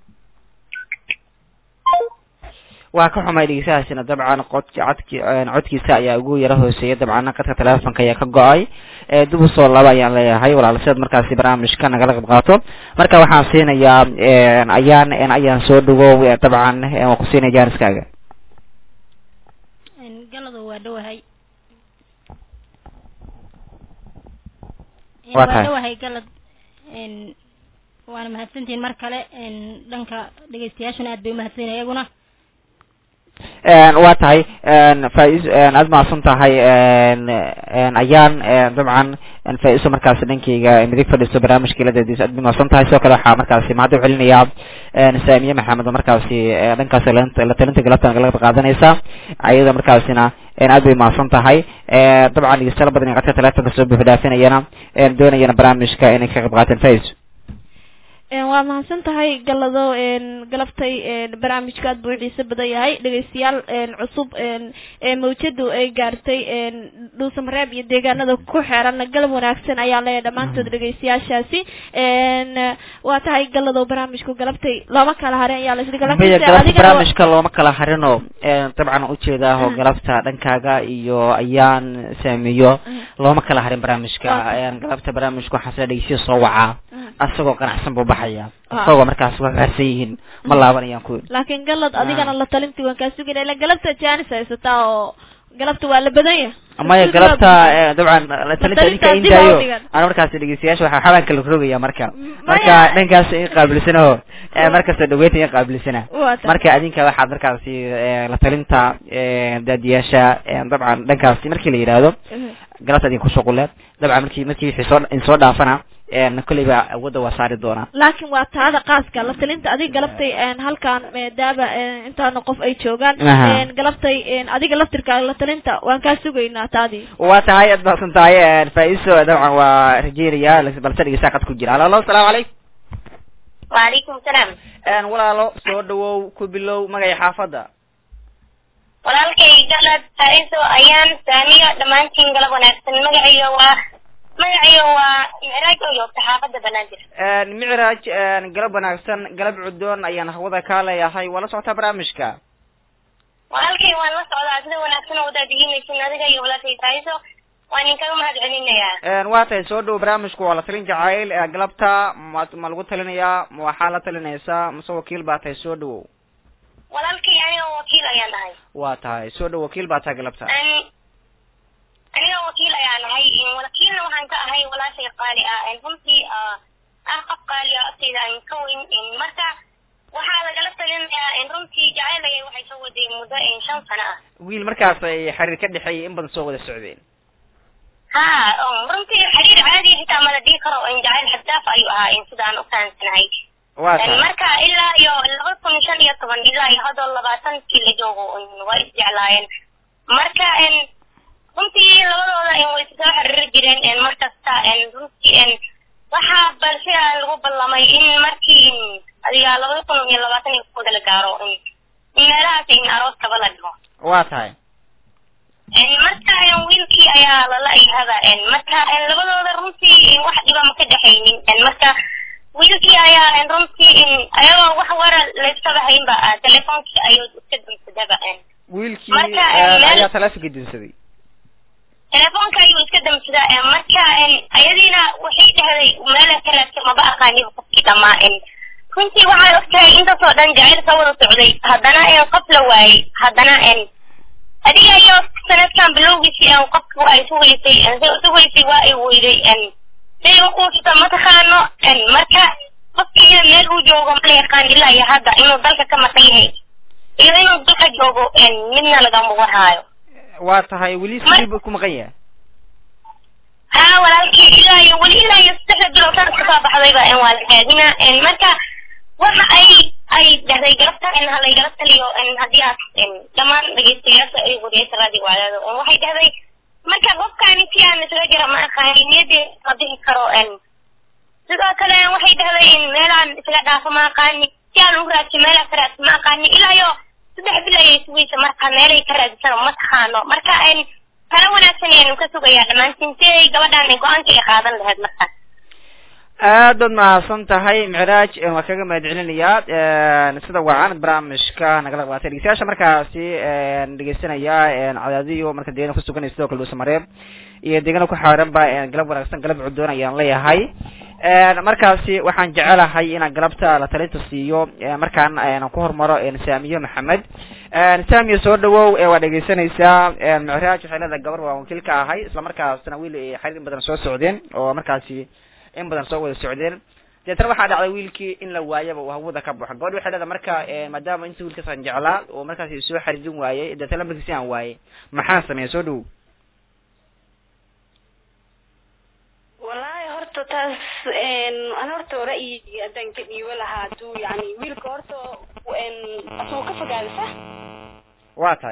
waa ka xumay dhegeystahaasina dabcan qodki codki codkiisa ayaa ugu yara hooseeya dabcan qadka telefonka ayaa ka go-ay ee dib usoo laba ayaan leeyahay walaal sidaad markaasi barnaamijka nagala qayb qaato marka waxaan siinayaa ayaan ayaan soo dhawow ee dabcan ee waan ku siinaya jaaniskaaga Een, galadu waa dhowahay Een, Waa waa tahay. dhowahay galad Een, waana mahadsantihiin mar kale Een, dhanka dhegeystayaashuna aad bay umahadsanyihin iyaguna waa tahay faa-is aad mahadsan tahay ayaan dabcan faa-iso markaasi dhankayga midig fadhiisto barnaamijka iladeediisa aad bay mahadsan tahay sidoo kale waxaa markaasi mahad u celinayaa saamiye maxamed oo markaasi eh, dhankaasi la- la talinta galabta nagala qayb qaadanaysa ayada markaasina aad bay mahadsan tahay dabcan dhegeystayaal badan ee qadka telefonka soo buuxi dhaafinayana doonayana barnaamijka inay ka qayb qaataan faa-is Een, waa mahadsan tahay galado een galabtay een barnaamijka aad buu u xiiso badan yahay dhegeystayaal een cusub een ee mawjadu ay gaartay een dhuusamareeb iyo deegaanada ku xeeran galab wanaagsan ayaa leeyahay dhammaantood dhegeystayaashaasi een waa tahay galado barnaamijku galabtay looma kala harin ayaa la isdhihi maya laakiinse galabta adigana wa- barnaamijka looma kala harino dabcan ujeedaa oo galabta dhankaaga iyo ayaan saamiyo looma kala harin barnaamijka Waa. galabta barnaamijka waxaa sida dhegeysiya soo wacaa asagoo ganacsan buu baxaya Ah. asagoo markaas waa gaarsan yihiin ma laabanayaan ku laakiin galad adigana la talintii waan kaa sugayna ila galabta jaanis haysataa oo galabta waa la badan yahay maya galabta eh, dabcan talinta idinka talinta in dib ha u daayo dhigan. ana markaas dhegeystayaasha waxaa xabaanka la rogaya marka M- marka maya. dhankaas in qaabilsano eh, markasta dhaweynta in qaabilsana waa tahay marka adinka waxaad markaasi eh, la talinta eh, daadiyaasha eh, dabcan dhankaasi markii la yidhaahdo Mhm. galabta idin ku shuqule dabcan markii markii wixii soo in soo dhaafana eh, kolleyba awoodda waa saari doonaa laakiin waa taada qaaska la talinta adiga galabtay een, halkaan maadaama een, intaana qof ay joogaan Aha. een, galabtay een, adiga laftirkaaga la talinta waan kaa sugaynaa taadii waa tahay aad mahadsan tahay eh, faa-iiso dabcan waa rajeynaya balse dhegeysaa qad ku jira halo halo asalaamu calaykum وعليكم السلام een walaalo soo dhawow ku bilow magaca xaafadda walaalkay galad hariso ayaan saamiga dhammaantiin galab wanaagsan magaciyo waa magaciyo waa micraaj oo joogta xaafadda banaadir een micraaj een galab wanaagsan galab cudoon ayaan hawada kaa leeyahay waa la socotaa barnaamijka walaalkay waan la socdaa sida wanaagsan oo wadaadiginaysin adiga iyo walaalkay hariso waan idinkaga mahad celinayaa een waa tahay soo dhow barnaamijku waa la talin jacayl ee galabta ma ma lagu talinayaa ma waxaa la talinaysaa mase wakiil baa tahay soo dhawow walaalkay aniga wakiil ayaan nahay waa tahay soo dhow wakiil baa tahay galabta Ani- aniga wakiil ayaan nahay wakiilna waxaan ka ahay walaashay qaali ah runtii ah ah qof qaali ah agteyda aan ka weyn marka waxaa lagala talinayaa runtii jacaylaya waxay soo waday muddo shan sano ah wiil markaas ay xiriir ka dhexeeyay in badan soo wada socdeen ha runtii xiriir caadi xitaa mala dhihi karo jacayl xadaaf ayuu ahaa sidaan u fahansanahay waa tahay marka ilaa iyo laba kun shan iyo toban ilaa iyo hadoo labaatankii la joogo waa isjeclaayeen marka runtii labadooda way soo xiriiri jireen markasta runtii waxaa balse lagu ballamay in markii adiga labada kun iyo labaatan iyo kooda la gaaro in meelahaas in arooskaba la dhigo waa tahay marka wiilkii ayaa lala ayhaba marka labadooda runtii wax dhiba ma ka dhexaynin marka wiilkii ayaa runtii ayagoo wax wara layskaba haynba telefoonkii ayuu iska damsadaba wiilkii Marka, een, meel- ayaa taleefonka dinsaday telefoonka ayuu iska damsadaa marka ayadiina waxay dhahday meela ka raadsan maba aqaaniba qofkii dhamaa runtii waxay ogtahay intaasoo dhan jacayl soo wada socday haddana qof la waayey haddana adiga iyo sanadkan bilowgiisii qofku ay sugaysay sugaysay waa ay weyday siday ukuusata mataqaano marka qofkiina meel uu joogo ma la yaqaan ilaa iyo hadda inuu dalka ka maqan yahay iyo inuu dalka joogo midna lagama warhaayo waa tahay weli sidii buu ku maqan yahay haa walaalkii ilaa iyo weli ilaa iyo saddexda bilood sanad kasoo baxdayba waa la raadina marka waxa ay ay dhahday galabta ha laygala taliyo haddii aad dhammaan dhegeystayaasha ay wariyaysa raadiga wacdaado waxay dhahday marka qofkaani si aan isaga jira ma aqaani niyadeeda ma bixi karo sidoo kale waxay dhahday meelaan isaga dhaafo ma aqaani si aan ugu raadsi meelaa ka raadsi ma aqaani ilaa iyo saddex bil ayay sugaysa marka meelay ka raadisano ma taqaano marka tala wanaagsan ayaanu ka sugayaa dhammaantiin si ay gabadhaan go-aanka ay qaadan lahayd marka aad baad mahadsan tahay micraaj een, waan kaga mahad celinayaa een, sida wacan barnaamijka nagala qabatay dhegeystayaasha markaasi een, dhegeysanaya een, cadaadiyo marka deegaana kusuganaya sidoo kale dhuusamareeb iyo deegaana ku xaaran ba een, galab wanaagsan galab cudoon ayaan leeyahay een, markaasi waxaan jecelahay inaan galabta la talinta siiyo een, markaan een, ku hormaro een, saamiyo maxamed een, saamiyo soo dhawow ee waa dhegeysanaysaa een, micraaj waxay leedahay gabar waa wakiil ka ahay isla markaasna wiil ay xiriir in badan soo socdeen oo markaasi in badan soo wada socdeen deetana waxaa dhacday wiilkii in la waayaba uu hawada ka baxo gabadh waxay leedahay marka eh, maadaama inta wiilkaasaan jeclaa oo markaasi soo xariirin waayey deetana lambarkiisi aan waayey maxaan sameeya soo dhow wallaahi horta taas ana horta ra'yiga haddaan ka dhiibo lahaa haduu yani wiilka horta asuu ka fogaada sax waa tahay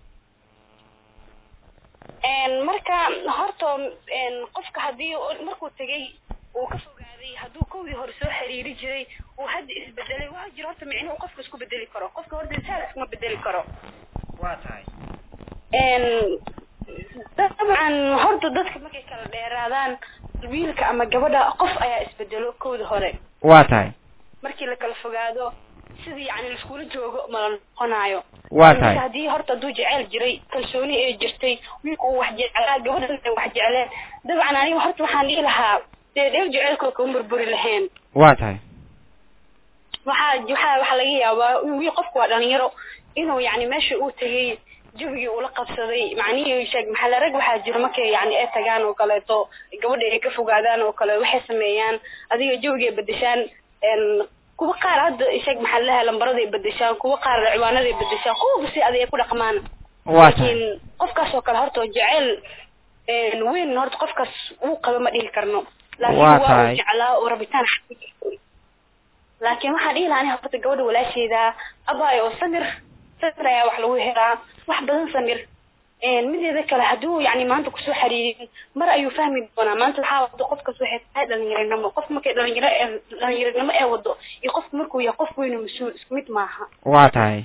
marka horta qofka hadii markuu tegay uu ka fogaaday hadduu kowdii hore soo xiriiri jiray uu hadda isbedelay waa jiro horta micnuhu qofka isku bedeli karo qofka horta insaal iskuma bedeli karo waa tahay dabcan horta dadka markay kala dheeraadaan wiilka ama gabadha qof ayaa isbedelo kowda hore waa tahay markii la kala fogaado sidii yani laiskula joogo mala noqonayo waa Marka tahay haddii horta hadduu jeceyl jiray kalsooni ay jirtay wiilku uu wax jeclaa gabadhan ay wax jecleen dabcan aniga horta waxaan dhihi lahaa dee dheer jeceylkooda kuma burburi lahayn waa tahay waxaa waxaa waxaa laga yaabaa wiil qofku waa dhalinyaro inuu yani meesha uu tegay jawigii ula qabsaday macnihii sheeg maxaa rag waxaa jiro markay yani ay tagaan oo kaleeto gabadha ay ka fogaadaan oo kale waxay sameeyaan adiga jawigay bedeshaan n kuwa qaar hadda sheeg maxaa lahaa lambaraday bedeshaan kuwa qaar ciwaanaday bedeshaan kuwa si aday ay ku dhaqmaan waa tahay laakiin qofkaas oo kale horta jecel n weyn horta qofkaas uu qaba ma dhihi karno laakiin Waa waa tahay. uu jeclaa oo rabitaan laakiin waxaan dhihi lahaa aniga horta gabadha walaasheeda abaayo oo samir samir ayaa wax lagu helaa wax badan samir n mideeda kale hadduu yani maanta kusoo xariirin mar ayuu fahmi doonaa maanta waxaa wado qofkas waxay tahay dhalinyaranimo qof markay dhalinyaro ee dhalinyaranimo ee wado iyo qofku markuu yahay qof weyn oo mas-uul isku mid maaha waa tahay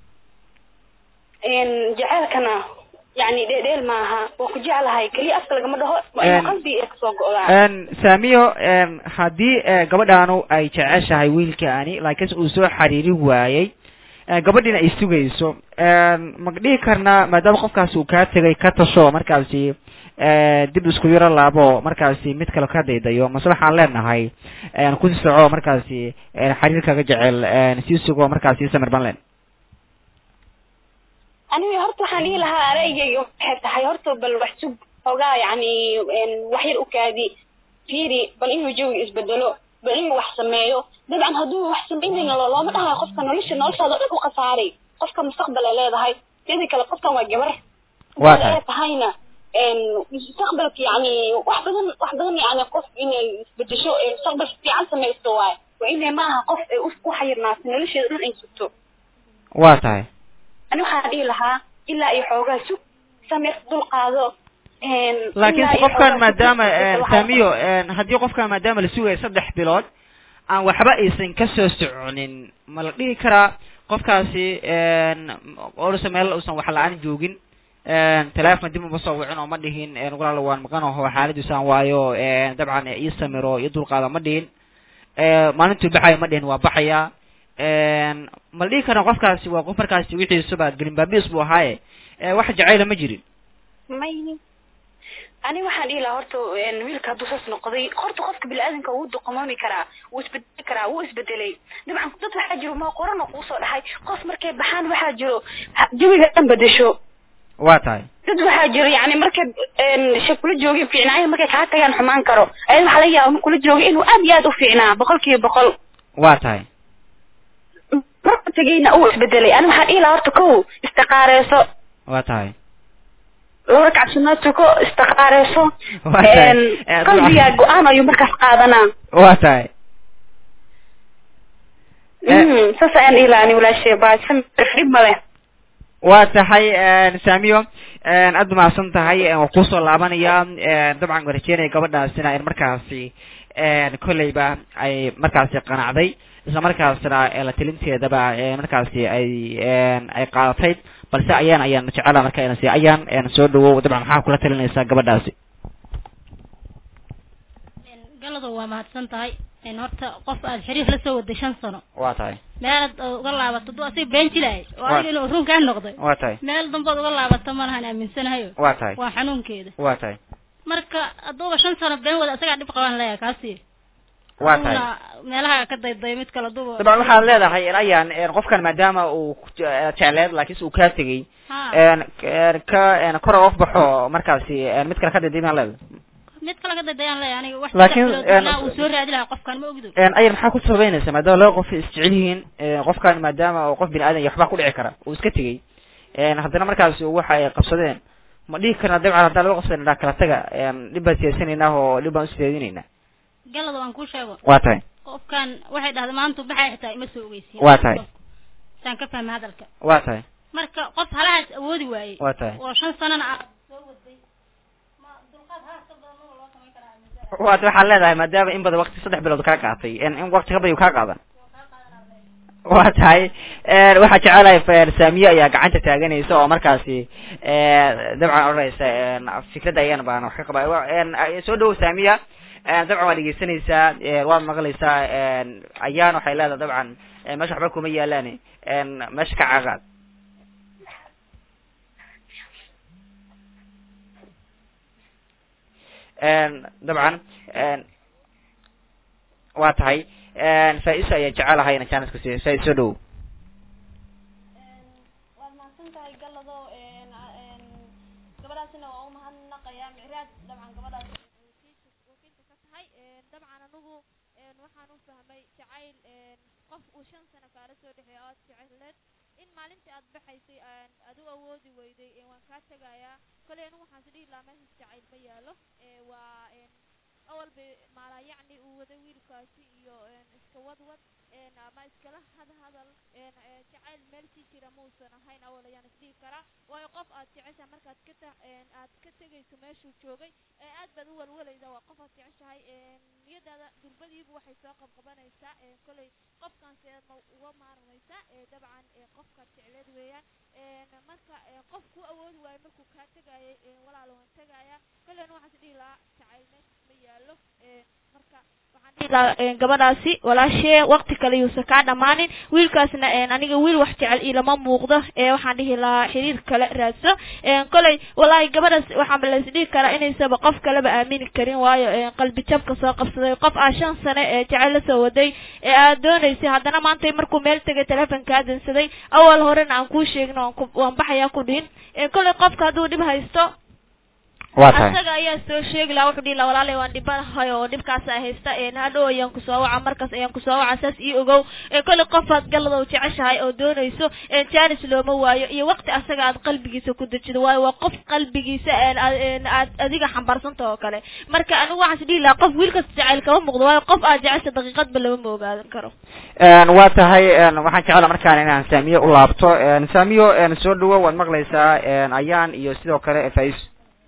n jaceylkana yani dheedheel maaha waa ku jeclahay keliya afka lagama dhaho waa En- inuu qalbi ee kasoo go-daa n saamiyo n haddii eh, gabadhaanu ay jeceshahay wiilkaani laakiinse uu soo xariiri waayey eh, gabadhiina ay sugayso n ma dhihi karnaa maadaama qofkaasi uu kaa tegay ka tasho markaasi eh, dib isku yaro laabo markaasi mid kale ka daydayo mase waxaan leenahay n ku soco markaasi n xariirkaga jecel n sii sugo markaasi samir ban len aniga horta waxaan dhihi lahaa araygayga waxay tahay horta bal wax sug xoogaa yani n wax yar u kaadi fiiri bal inuu jawiga isbedelo bal inuu wax sameeyo dabcan hadduu wax sameynayna lo- looma dhahayo qofka nolosha noloshaada o dhan u khasaaray qofka mustaqbal ay leedahay teeda kale qofkan waa gabar Waa Haddii tahay. ay tahayna n mustaqbalka yani wax badan wax badan yani qof inay isbedesho ee mustaqbal fiican samaysto waaye waa inay maaha qof ay u u xayirnaato nolosheeda dhan ay sugto waa tahay ani waxaan dhihi lahaa ilaa iyo xoogaa sug samir dulqaado n laakiin ilaa iyo qofkan xoogaa maadaama sug- n waxaa- saamiyo n haddii qofkan maadaama la sugayo saddex bilood aan waxba aysan ka soo soconin ma la dhihi karaa qofkaasi n orsa meel uusan wax la-aan joogin n teleefon dib uma soo wicin oo ma dhihin n walaalo waan maqanaho xaaladiisaan waayo n dabcan ii samiro iyo dulqaada ma dhihin maalintuu baxayo ma dhihin waa baxaya n ma la dhihi karaa qofkaasi waa qof markaasi wixiisuba gelinbaabiis buu ahaaye e, wax jacayla ma jirin may ani waxaan dhihi lahaa horta n wiilka hadduu saas noqday horta qofka bini-aadanka wuu duqamoomi karaa wuu isbedeli karaa wuu isbedelay dabcan dad waxaa jiro ma qorana kuusoo dhaxay qof markay baxaan waxaa jiro ha- jawiga dhan bedesho waa tahay dad waxaa jiro yani markay n shay kula joogin fiicnaayo markay kaa tagaan xumaan karo ayada waxaa laga yaaba kula jooga inuu aad iyo aad u fiicnaa boqol kiiba boqol waa tahay marka tegayna uu isbedelay ani waxaan dhihi lahaa horta kow istiqaareyso waa tahay laba rakac sunna tuko istiqaareyso Waa tahay. n Eh, qalbigaa go-aan ayuu markaas qaadanaa waa tahay Eh. Mm, saas ayaan dhihi lahaa ani walaashay baa dhib male waa tahay saamiyo aad mahadsan tahay waan kusoo laabanaya dabcan waan rajeynaya gabadhaasina in markaasi kolleyba ay markaasi qanacday isla markaasna eh, la tilinteedaba eh, markaasi ay ay qaadatay balse ayaan ayaan jecela marka inasi ayaan eh, soo dhawow dabcan maxaa kula talinaysaa gabadhaasi galadu waa mahadsan tahay in horta qof aad xiriir la soo waday shan sano waa tahay meelaad uga laabato duu asiga been jilahay oo Waa. adiga inuu run kaa noqday waa tahay meel dambood uga laabato ma lahan aaminsanahayo waa tahay waa xanuunkeeda waa tahay marka hadduuba shan sano been wada isagaa dhib qabaan leeyahay kaasi waa tahay Aduuna meelaha ka dayday mid kale duba dabcan waxaad leedahay in ayaan eh, qofkan maadaama uu ku- eh, jecleed laakiinse uu kaa tegey ha een een ka een kor uga baxo markaasi een mid kale ka dadiimaan leedahay mid kale ka daydayaan leeyahay aniga wax Laakiin, saddex bilood een, anaa uu soo raadi lahaa qofkan ma ogdo een ayar maxaa ku sabaynaysa maadaama laba qof isjecel yihiin een qofkan maadaama uu qof bini aadan iyo waxbaa ku dhici kara uu iska tegey een haddana markaasi waxa ay qabsadeen ma dhihi karna dabcan haddaan laba qof sanadhaa kala taga een dhib baan siyaasanaynaa oo dhib baan usideedinaynaa galada waan kuu sheego waa tahay qofkan waxay dhahday maanta baxay xitaa ima soo ogeysiin Waa tahay. saan ka fahmay hadalka waa tahay marka qof halahaas awoodi waayey waa tahay oo shan sanana ah soo waday ma dulqaad haas ka badan oo loo samayn karaa aaminsan waata waxaad leedahay maadaama in badan waqti saddex bilood kaa qaatay in in waqti ka badan uu kaa qaadan waa tahay een waxaa jecelahay f- saamiye ayaa gacanta taaganaysa oo markaasi een dabcan odhanaysa een fikradda ayaan baan wax ka qaba Wa- een ay- soo dhawow saamiya een dabcan waad dhegeysanaysaa een waad maqlaysaa een ayaan waxay leedahay dabcan een meesha waxba kuma yaalaan een meesha ka caqaad een dabcan een waa tahay een faa-isa ayaa jecelahay ina jaanis ku siiyo faa-is soo dhawow waad mahadsan tahay galado gabadhaasna waa u mahadnaqayaa micraad dabcan gabadhaas wakiilka wakiilka ka tahay dabcan anigu waxaan u fahmay jacayl qof uu shan sano kaala soo dhexeeya ood jeceleed in maalintii aad baxaysay aad u awoodi weyday waan kaa tegayaa koley anigu waxaan is dhihi lahaa meeshas jacayl ma yaalo waa awal bay maalaa yacni uu waday wiilkaasi iyo iska wadwad ama iskala had hadal jacayl meel sii jira mausan ahayn awal ayaan isdhihi karaa waayo qof aad jeceshahay markaad ka ta aad ka tegayso meeshuu joogay aad baad u walwalayda waa qof aad jeceshahay niyadaada durbadiiba waxay soo qabqabanaysaa koley qofkan seed ma uga maarmaysaa dabcan qofkaad jecleed weeyaan marka qof ku awoodi waayo markuu kaa tegayay walaal waan tegaya koleyna waxaan is dhihi lahaa jacayl meeshas ma yaalo marka waxaan dhihi lahaa gabadhaasi walaashee waqti kale yuusan kaa dhammaanin wiilkaasna aniga wiil wax jecel ilama muuqdo waxaan dhihi lahaa xiriir kale raadso koley wallaahi gabadhaas waxaaba lais dhihi karaa inaysaba qof kaleba aamini karin waayo qalbi jabka soo qabsaday qof aa shan sane ee jecel la soo waday ee aad doonaysay haddana maanta markuu meel tegay telefonkaa dansaday awal horena aan kuu sheegin waan baxayaa ku dhihin koley qofka hadduu dhib haysto waa tahay asaga ayaa soo sheegi lahaa wuxuu dhihi lahaa walaalay waan dhibanahay oo dhibkaasa haysta hadhow ayaan kusoo waca markaas ayaan kusoo waca saas ii ogow kolley qofaad galadow jeceshahay oo doonayso jaanis looma waayo iyo waqti asaga aad qalbigiisa ku dejido waayo waa qof qalbigiisa aad adiga xambaarsanta oo kale marka anigu waxaan is dhihi lahaa qof wiilkas jacayl kama muuqdo waayo qof aad jecesha daqiiqadba lama ma ogaadan karo waa tahay waxaan jecela markaan inaan saamiyo u laabto saamiyo soo dhawo waad maqlaysaa ayaan iyo sidoo kale fais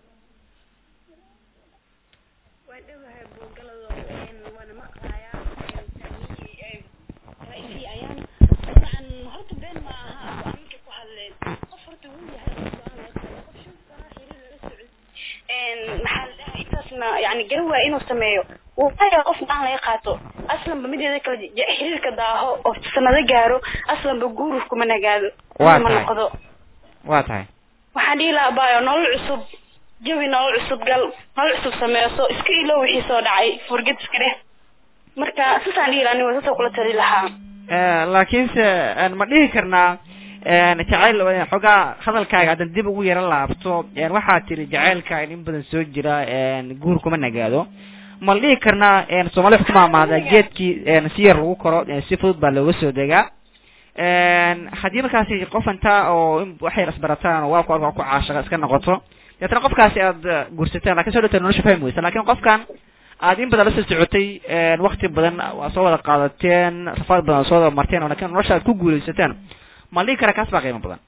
yani garan waaya inuu sameeyo waaya qof aan laga qaato aslanba mideeda kale xiriirka daaho oo sanado gaaro aslanba guuruf kuma nagaado Waa ma tahay. noqdo waa tahay waxaan dhihi lahaa baayo nolol cusub jawi nolol cusub gal nolol cusub sameyso iska ilo wixii soo dhacay furgad iska dheh marka sasaan dhihi lahaa aniga sasoo kula tali lahaa laakiinse ma dhihi karnaa jacayl xoogaa hadalkaaga haddan dib ugu yaro laabto waxaad tiri jacaylka in badan soo jira guur kuma nagaado ma la dhihi karnaa soomali wax ku maamaada geedkii si yar lagu koro si fudud baa looga soo degaa haddii markaasi qof intaa oo in waxay rasbarataan oo waa ku arko ku caashaqa iska noqoto deetana qofkaasi aad guursateen lakin soo dhawta nolosha fahmi weysa lakin qofkan aad in badan la soo socotay wakti badan waa soo wada qaadateen rafaad badan soo wada marteen oo lakin nolosha aad ku guuleysateen ma la dhihi karaa kaas baa qiimo badan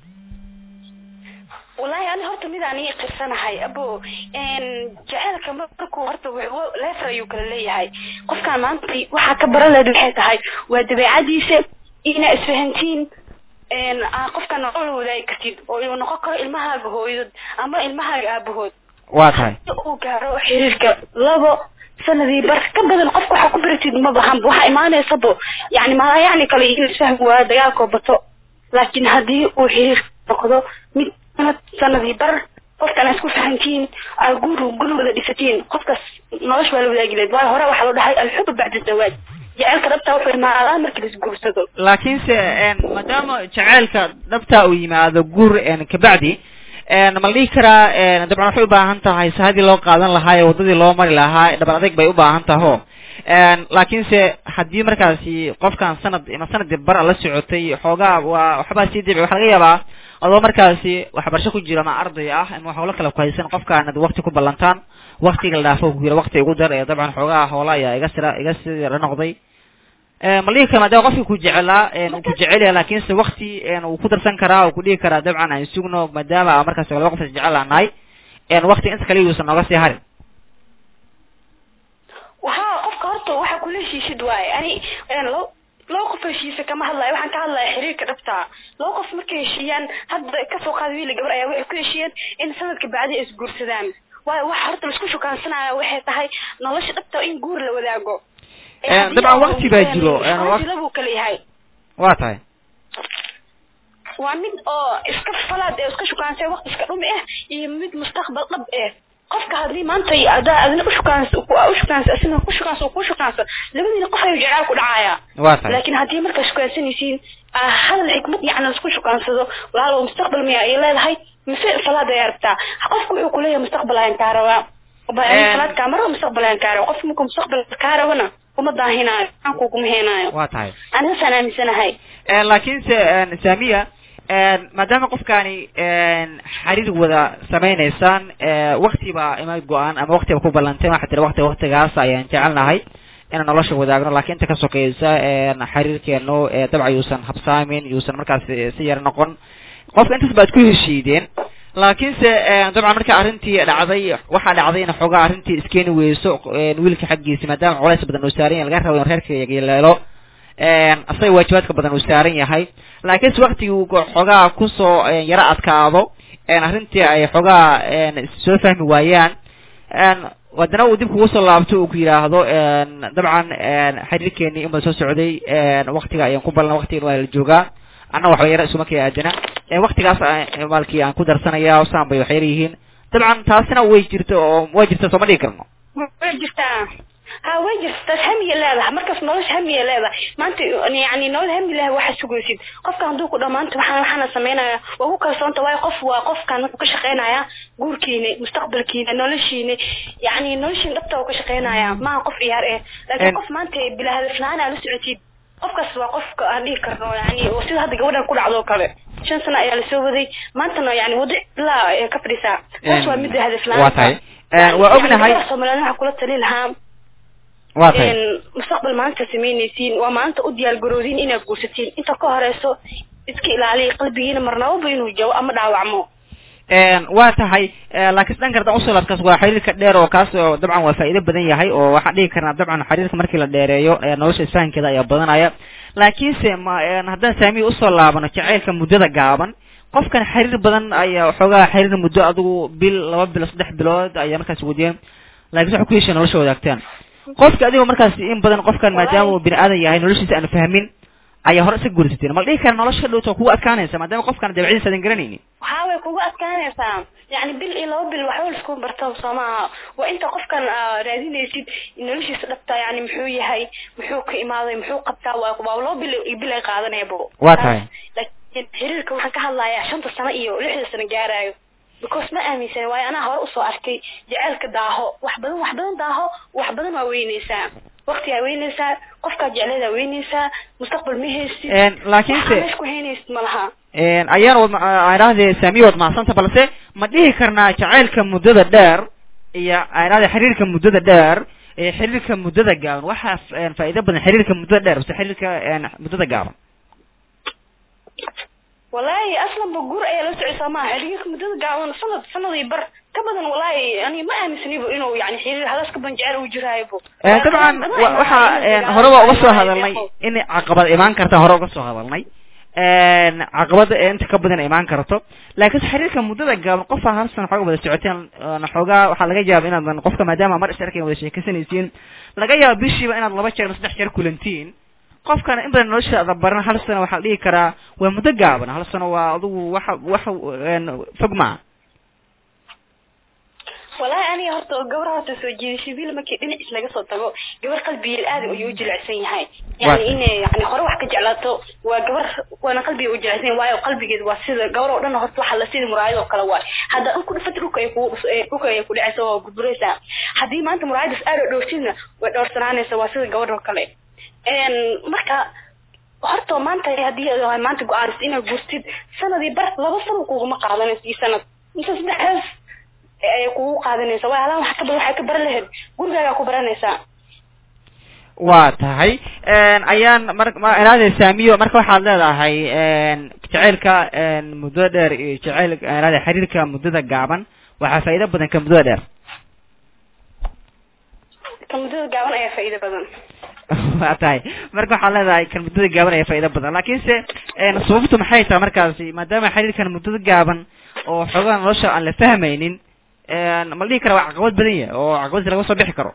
wallahi ani horta midaan ii qirsanahay abo jaceylka markuu horta w- leefar ayuu kala leeyahay qofkaan maanta waxaa ka baran lahayd maxay tahay waa dabeecadiisa inaa isfahantiin aa qofkaan nolol wadaagi kartid oo uu noqon karo ilmahaaga hooyadood ama ilmahaaga aabahood waa tahay si uu gaaro xiriirka labo sanadii bar ka badan qofka waxaa ku baratid ma bahanba waxaa imaanaysabo yani maa yani kale in isfahmi waayo dagaalkoo bato laakiin haddii uu xiriir noqdo mid sanad sanadii bar qofkana isku fahantiin aa guur gur wada dhisatiin qofkaas nolosha waa la wadaagi lahayd waayo hore waxaa loo dhahay alxubu bacda zawaaj jaceylka dhabta wuxuu imaadaa markii laisguursado laakiinse maadaama jaceylka dhabta uu yimaado guur kabacdi ma la dhihi karaa dabcan waxay ubaahan tahay sahadii loo qaadan lahaa ee wadadii loo mari lahaa dhabar adeg bay ubaahan taho laakiinse haddii markaasi qofkan sanad ama sanadii bar la socotay xoogaa waa waxbaa sii dibi waxa laga yaabaa adoo markaasi waxbarasho ku jiro ama arday ah ama hawlo kale ku haysan qofkaan ad wakti ku ballantaan waktiga la dhaafo ku yira wakti igu dar ee dabcan xoogaa hawla ayaa iga sira iga sira noqday ma dhihi kara maadaama qofkii ku jecelaa uu ku jecel yahay laakiinse wakti uu ku darsan karaa uu ku dhihi karaa dabcan aan sugno maadaama aan markaas laba qof is jecel aan nahay wakti inta kale yuusan nooga sii harin waxaa qofka horta waxaa kula heshiisid waaye ani laba laba qof heshiisa kama hadlayo waxaan ka hadlaya xiriirka dhabta laba qof markay heshiiyaan hadda kasoo qaada wiila gabar ayaa waxay ku heshiiyeen in sanadka bacdi ay isguursadaan waayo waxa horta laisku shukaansanaya waxay tahay nolosha dhabta in guur la wadaago dabcan wakti baa jiro labuu kala yahay waa tahay waa mid oo iska falaad ee iska shukaansay waqti iska dhumi ah iyo mid mustaqbal dhab eh qofka haddii maanta adaa adina ushukaans ushukaansa asina ku shukaansa ku shukaansa labadiina qof ayuu jecel ku dhacaya waa tahay laakiin haddii markaa shukaansanaysiin aa hadal xikmad yacni laisku shukaansado walaalow mustaqbal miya ay leedahay mise salaad ayaa rabtaa qofka wuxuu kuleeyahay mustaqbal ayaan kaa rabaa Ba- Een- salaad kaa maro mustaqbal ayaan kaa rabaa qof markuu mustaqbal kaa rabana kuma daahinaayo aan kuguma heenaayo waa tahay aniga saan aaminsanahay Een, laakiinse een, saamiya een, maadaama qofkaani een, xiriir wada sameynaysaan ee, waqti baa ima go-aan ama waqti ba ku ballanteen waxaa tiri waqti waqtigaas ayaan jecelnahay inaan nolosha wadaagno laakiin inta ka sokeysa een, xiriirkeenu ee, dabcan yuusan habsaamin yuusan markaas eh, si yar noqon qofka intaas baad ku heshiideen laakiinse een, dabcan marka arrintii dhacday waxaa dhacday in xoogaa arrintii iskeeni weyso een, wiilka xaggiisa maadaama culays badan uu saaran yahay laga rabo in reerka yeeleelo een, asaga waajibaadka badan uu saaran yahay laakiinse waktigii uu xoogaa kusoo een, yaro adkaado een, arrintii ay xoogaa een, soo fahmi waayaan een, haddana uu dib kugu soo laabto uu ku yidhaahdo een, dabcan een, xiriirkeenii inbaa soo socday een, waktiga ayaan ku ballan waktigan waa la joogaa anna waxba yaro isuma kii aadana een, waktigaas aan- maalkii aan ku darsanaya saan bay wax yar yihiin dabcan taasina way jirta oo way jirta sooma dhigi karno way jirtaa ha way jirtaa hamiya leedahay markaas nolosha hamiya leedahay maanta yani nolol hami leh waxa sugaysid qofka hadduu ku dhamaanto waxaan waxaana sameynaya waa ku kalsoonta waayo qof waa qofkan wuxuu ka shaqeynaya guurkiina mustaqbalkiina noloshiina yani noloshiina dhabta uu ka shaqeynaya maaha qof ciyaar eh En- laakiin qof maanta bila hadaf la-aan aa la socotid qofkaas waa qofka aan dhihi karno yani oo sida hadda gabadhan ku dhacdo oo kale shan sano ayaa lasoo waday maantana yani wado ilaa ay ka fadhisaa taas waa midda hadaf la-aan waa tahay Een, waa ognahay Soomaaliyeed waxaa kula tali lahaa waa tahay een mustaqbal maanta sameynaysiin waa maanta u diyaar garoodin inaad guursatiin inta ka horeyso iska ilaaliya qalbigiina marnababa inuu jabo ama dhaawacmo Een, waa tahay eh, laakiin dhanka haddaan usoo laabkaas waa xiriirka dheer oo kaas oo dabcan waa faa'iido badan yahay oo waxaan dhihi karnaa dabcan xiriirka markii la dheereeyo ee nolosha isfahankeeda ayaa badanaya laakiinse ma een, haddaan saamiya usoo laabano jacaylka muddada gaaban qofkan xiriir badan ayaa waxoogaa xiriir muddo adigu bil laba bilo saddex bilood ayaa markaas wadiyeen laakiin waxay ku heshiin nolosha wadaagtaan qofka adigoo markaas in badan qofkan maadaama uu bini aadan yahay noloshiisa aan fahmin ayaa hore iska guursateen ma la dhihi kara nolosha ka dhowta kugu adkaanaysa maadaama qofkan dabeecadiisa aadan garanaynin waxaa way kugu adkaanaysaa yani bil iyo laba bil waxba laisku barto soo maaha waa inta qofkan aa raadinaysid noloshiisa dhabta yani muxuu yahay muxuu ka imaaday muxuu qabtaa waa waa laba bil iyo bil ay qaadanayabo Waa tahay. laakiin xiriirka waxaan ka hadlayaa shanta sano iyo lixda sano gaarayo because ma aaminsan waayo anaa hore usoo arkay jaceylka daaho wax badan wax badan daaho wax badan waa weynaysaa waqtigaa weynaysaa qofkaa jecleedaa weynaysaa mustaqbal ma haysid Een, laakiinse waxaa meesha ku haynaysid ma laha Een, ayaan wad aan idhahdee saamiya wad mahadsanta balse ma dhihi karnaa jacaylka muddada dheer iyo aan idhahdee xiriirka muddada dheer iyo xiriirka muddada gaaban waxaa f- een, faa'iido badan xiriirka muddada dheer base xiriirka een, muddada gaaban wallaahi aslanba guur ayaa la socay soomaha xiriirka muddada gaaban sanad sanadii bar ka badan wallaahi ani ma aaminsanibo inuu yani xiriir hadaas ka ban jecel uu jiraayobo Een, dabcan wa- waxaa een, hore waa uga soo hadalnay in caqabad imaan karta hore uga soo hadalnay een, caqabada ee inta ka badan imaan karto laakiin xiriirka muddada gaaban qofaa hal sano xooga wada socoteen een, xoogaa waxaa laga yaaba inaadan qofka maadaama mar is arkayn wada sheekaysanaysiin laga yaaba bishiiba inaad laba jeer ama saddex jeer kulantiin qofkana in badan noloshaada baran hal sano waxaa la dhihi karaa waa muddo gaaban hal sano waa adigu waxa waxa een, fog maaha wallaahi aniga horta gabar horta soo jiidasho wiil markii dhinaciis laga soo tago gabar qalbigeed aad ayuu u jilicsan yahay Waa- yani inay yani hore wax ka jeclaato waa gabar waana qalbiga u jilicsan yahay waayo qalbigeed waa sida gabar oo dhan horta waxa la sida muraayad oo kale waay hadda in ku dhufat dhulka ay kugu dhus- ee, dhulka ay ku dhacaysa waa gudburaysaa haddii maanta muraayadaas aad oo dhowrsidna way dhowrsanaanaysa waa sida gabadh oo kale Een, marka horta maanta haddii aad maanta go-aansid inaad guurtid sanadii bar laba sano kuguma qaadanayso iyo sanad mise saddexdaas ay kugu qaadanaysa waa halaan waxa ka badan waxay ka baran lahayd gurigaagaa ku baranaysaa waa tahay een, ayaan mar ma idhahdee saamiyo marka waxaad leedahay een, jacaylka een, muddada dheer iyo jacayl idhahdee xiriirka muddada gaaban waxaa faa'iido badan ka muddada dheer ka muddada gaaban ayaa faa'iido badan waa tahay marka waxaad leedahay kan muddada gaaban ayaa faa'iido badan laakiinse een, sababtu maxay tahay markaasi maadaama xiriirkan muddada gaaban oo xoogaa nolosha aan la fahmaynin een, ma la dhihi kara waa caqabad badan yahay oo caqabadsi laga soo bixi karo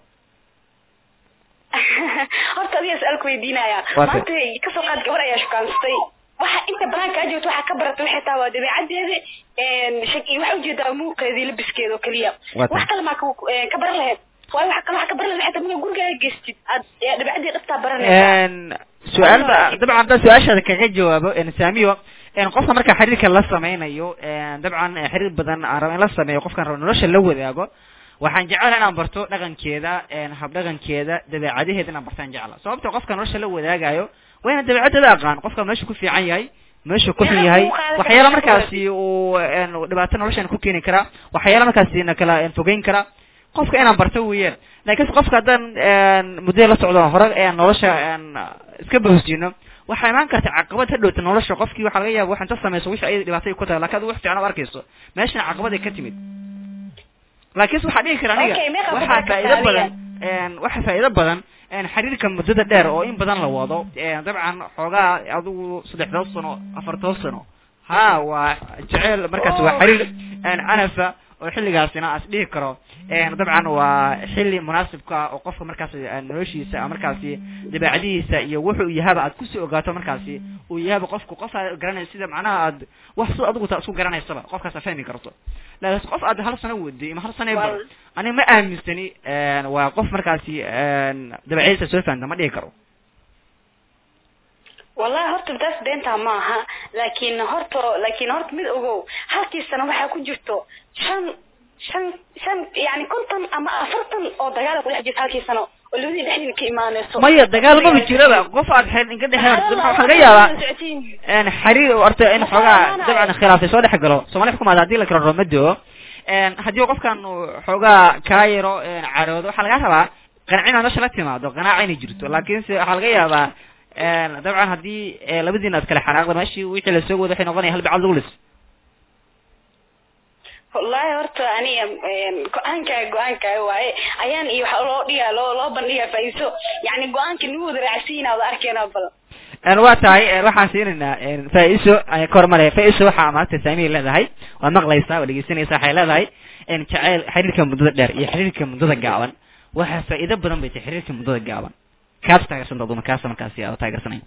horta adiga su-aal ku weydiinaya Waa tay. maanta kasoo qaad gabar ayaa shukaansatay waxa inta banaanka kaa joogto waxaa ka baratay waxay tahay waa dabeecadeeda shaki waxaa ujeedaa muuqeedii labiskeeda oo keliya Waa tay. wax kale maa ka- eh, ka baran lahayd waayo waxa kale waxa ka baran lahayd waxay tahay markaa gurigaaga geystid aad dabeecadii dhabtaa baranaysaa een su-aal ba dabcan haddaan su-aashaada kaga jawaabo een, saamiyo een qofka marka xiriirka la sameynayo een dabcan eh, xiriir badan aan rabo in la sameeyo qofkan rabo nolosha la wadaago waxaan jecelahay inaan barto dhaqankeeda een habdhaqankeeda dabeecadaheeda inaan bartaan jecla sababta qofka nolosha la wadaagayo waa inaan dabeecadada aqaan qofka meesha ku fiican yahay meesha ku xun yahay waxyaala markaasi uu een dhibaato noloshan ku keeni kara waxyaala markaasi na kala een fogeyn kara qofka inaan barto weeyaan laakiin qofka haddaan een muddo la socdo hore een nolosha een iska bahusjino waxaa imaan karta caqabad ha dhowta nolosha qofkii waxaa laga yaaba waxaan ta samayso wixii ay dhibaatay ku tahay laakiin adigu wax fiican u arkayso meeshana caqabad ay ka timid laakiin waxaa dhihi kara aniga Okay, meeqa waxaa ku faa'iido darka badan een waxa faa'iido badan een xiriirka muddada dheer oo in badan la wado een dabcan xoogaa adigu saddexdood sano afartood sano ha waa jecel markaas waa xiriir een anafa oo xilligaasina as dhihi karo een dabcan waa xilli munaasibka ah oo qofka markaasi een noloshiisa ama markaasi dabeecadihiisa iyo wuxuu yahaba aad kusii ogaato markaasi uu yahaba qofku qof aad garanayso sida macnaha aad wax sida adigu taa isku garanaysaba qofkaas aad fahmi karto laakiin qof aad hal sano waday ama hal sano bar Wal- aniga ma aaminsani een waa qof markaasi een dabeecadiisa soo fahamta ma dhihi karo wallahi horta taas beentaa maaha laakiin horta laakiin horta mid ogow halkii sano waxaa ku jirto shan shan shan yani konton ama afartan oo dagaal ku dhex jirta halkii sano oo labadii dhexdiina ka imaanayso maya dagaal maba jiraba qof aad xeer inka dhexeyn waxaa laga yaabaa een xiriir horta in xoogaa dabcan khilaafay soo dhex galo soomaali xukumaad haddii la kala romado een haddii qofkan uu xoogaa kaa yaro een caroodo waxaa laga rabaa qancin nolosha la timaado qanaaca inay jirto laakiinse waxaa laga yaabaa een dabcan haddii eh, labadiina aad kala xanaaqda meeshii wixii lasoo wado waxay noqonaya hal bacad lagu lis wallahi horta aniga een, go-aankaa go-aankaa waaye ayaan iyo waxa loo dhigaa loo loo bandhigaa faa'iiso yani go-aanka nagu wada raacsiina wada arkeenaa bal een waa tahay een waxaan siinaynaa een faa-iso ayaan ka hormaraya faa-iso waxaa maanta saamiya leedahay waa maqlaysaa waa dhegeysanaysaa waxay leedahay een jaceyl xiriirka muddada dheer iyo xiriirka muddada gaaban waxaa faa'iido badan bay tahay xiriirka muddada gaaban kaas taageersan dooduma kaasa markaasi aad taageersanayn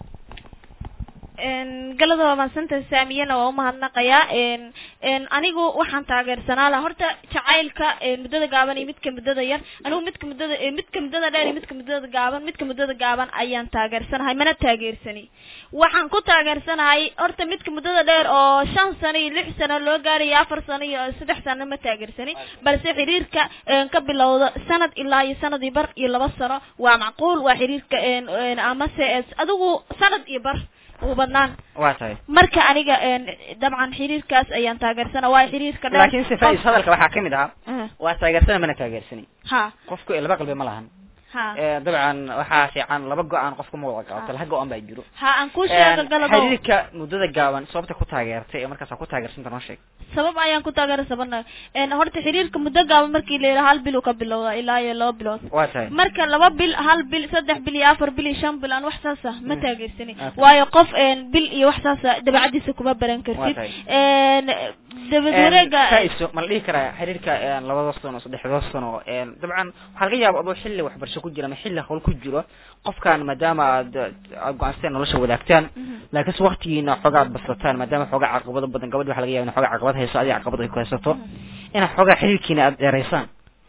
een galada waa mahadsanta saamiyana waa umahadnaqayaa een een anigu waxaan taageersanaa laha horta jacaylka een muddada gaaban iyo midka muddada yar anigu midka muddada ee midka muddada dheer iyo midka muddada gaaban midka muddada gaaban ayaan taageersanahay mana taageersani waxaan ku taageersanahay horta midka muddada dheer oo shan sano iyo lix sano loo gaarayo afar sano iyo saddex sano ma taageersani balse xiriirka een ka bilowda sanad ilaa iyo sanad iyo bar iyo laba sano waa macquul waa xiriirka een een amase es- adigu sanad iyo bar ugu badnaan waa tahay marka aniga een dabcan xiriirkaas ayaan taageersana waa xiriirka dheer laakiin se faa-is hadalka waxaa kamid ahaa Ah, waa taageersana mana taageersani ha qofku laba qalbi ma lahan ha ee dabcan waxaa fiican laba go-aan qofku ma wada qaato laba go-aan baa jiro ha aan ku sheego galado xiriirka muddada gaaban sababta ku taageertay ee markaas ku taageersanta noo sheeg sabab ayaan ku taageersabana een horta xiriirka muddo gaaban markii la yidhaha hal bil uu ka bilowda ilaa iyo laba bilood waa tahay marka laba bil hal bil saddex bil iyo afar bil iyo shan bil aan wax saasa ma Mm. taageersani Ah. waayo qof een bil iyo wax saasa dabeecadiisa kuma baran kartid Waa tahay. een dabad wareega faa-iso ma la dhihi karaa xiriirka een labada sano saddexda sano een dabcan waxaa laga yaaba adoo xilli waxbarasho ku jira ama xilli hawl ku jiro qofkan maadaama aad aad go-aansateen nolosha wadaagtaan laakiinse waktigiina xoogaa aad basataan maadaama xoogaa caqabado badan gabadhi waxa laga yaba in xoogaa caqabad hayso adiga caqabad ay ku haysato inaad xoogaa xiriirkiina aad dheeraysaan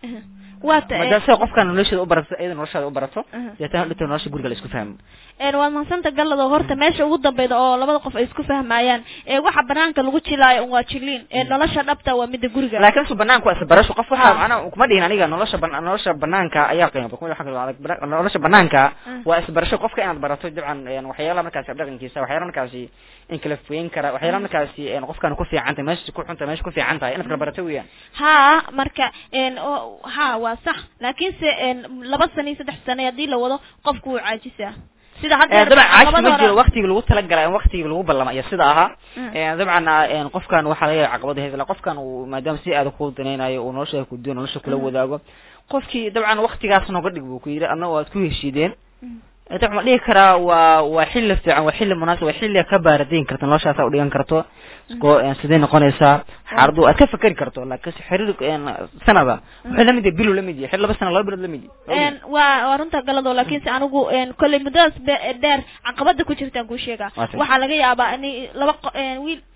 waa ta maadaama sida qofkan nolosheeda u barato iyada noloshaada u barato Aha. deetana dhito nolosha guriga la isku fahmo een waad mahadsanta galado horta meesha ugu dambeyda oo labada qof ay isku fahmayaan ee waxa banaanka lagu jilaayo un waa jiliin ee nolosha dhabta waa mida guriga laakiin su banaanku waa isbarasho qof waxa Ah. macnaha kuma dhihin aniga nolosha ban- nolosha banaanka ayaa qiimo kuma waxa kale bana- nolosha banaanka Ah. waa isbarasho qofka inaad barato dabcan een waxyaalaha markaasi dhaqankiisa waxyaalaha markaasi in kala fogeyn kara waxyaalaha markaasi een qofkan ku fiican tahay meesha ku xun tahay meesha ku fiican tahay inaad kala barato weeyaan ha marka een oo- ha waa sax laakiinse een laba sano iyo saddex sano haddii la wado qofku wuu caajisaa sida hadda Ee, dabcan caajis labada ma jiro hore- waqtigii lagu talagalay in waqtigii lagu ballama iyo sida ahaa Mm. Ee, dabcan een qofkan waxaa laga yaaba caqabada haysa qofkan uu maadaama si aad ku danaynayo uu nolosha ku diyo nolosha kula Mm. wadaago qofkii dabcan waqtigaas nooga dhig buu ku yidhi adna waad ku heshiideen Mm. dabcan ma dhihi karaa waa waa xilli fiican waa xilli munaasib waa xilli ka baaradayn karto noloshaas u dhigan karto isko een sidee noqonaysaa xaaradu aad ka fakeri karto laakiin si xiriir een sanada wuxuu la mid yahay bilu la mid yahay xilli laba sano laba bilood la mid yahay een waa waa runta galado laakiinse anigu een kolley muddadaas be- dheer caqabada ku jirtaan kuu sheegaa Waa tahay. waxaa laga yaabaa in laba qo- een wiil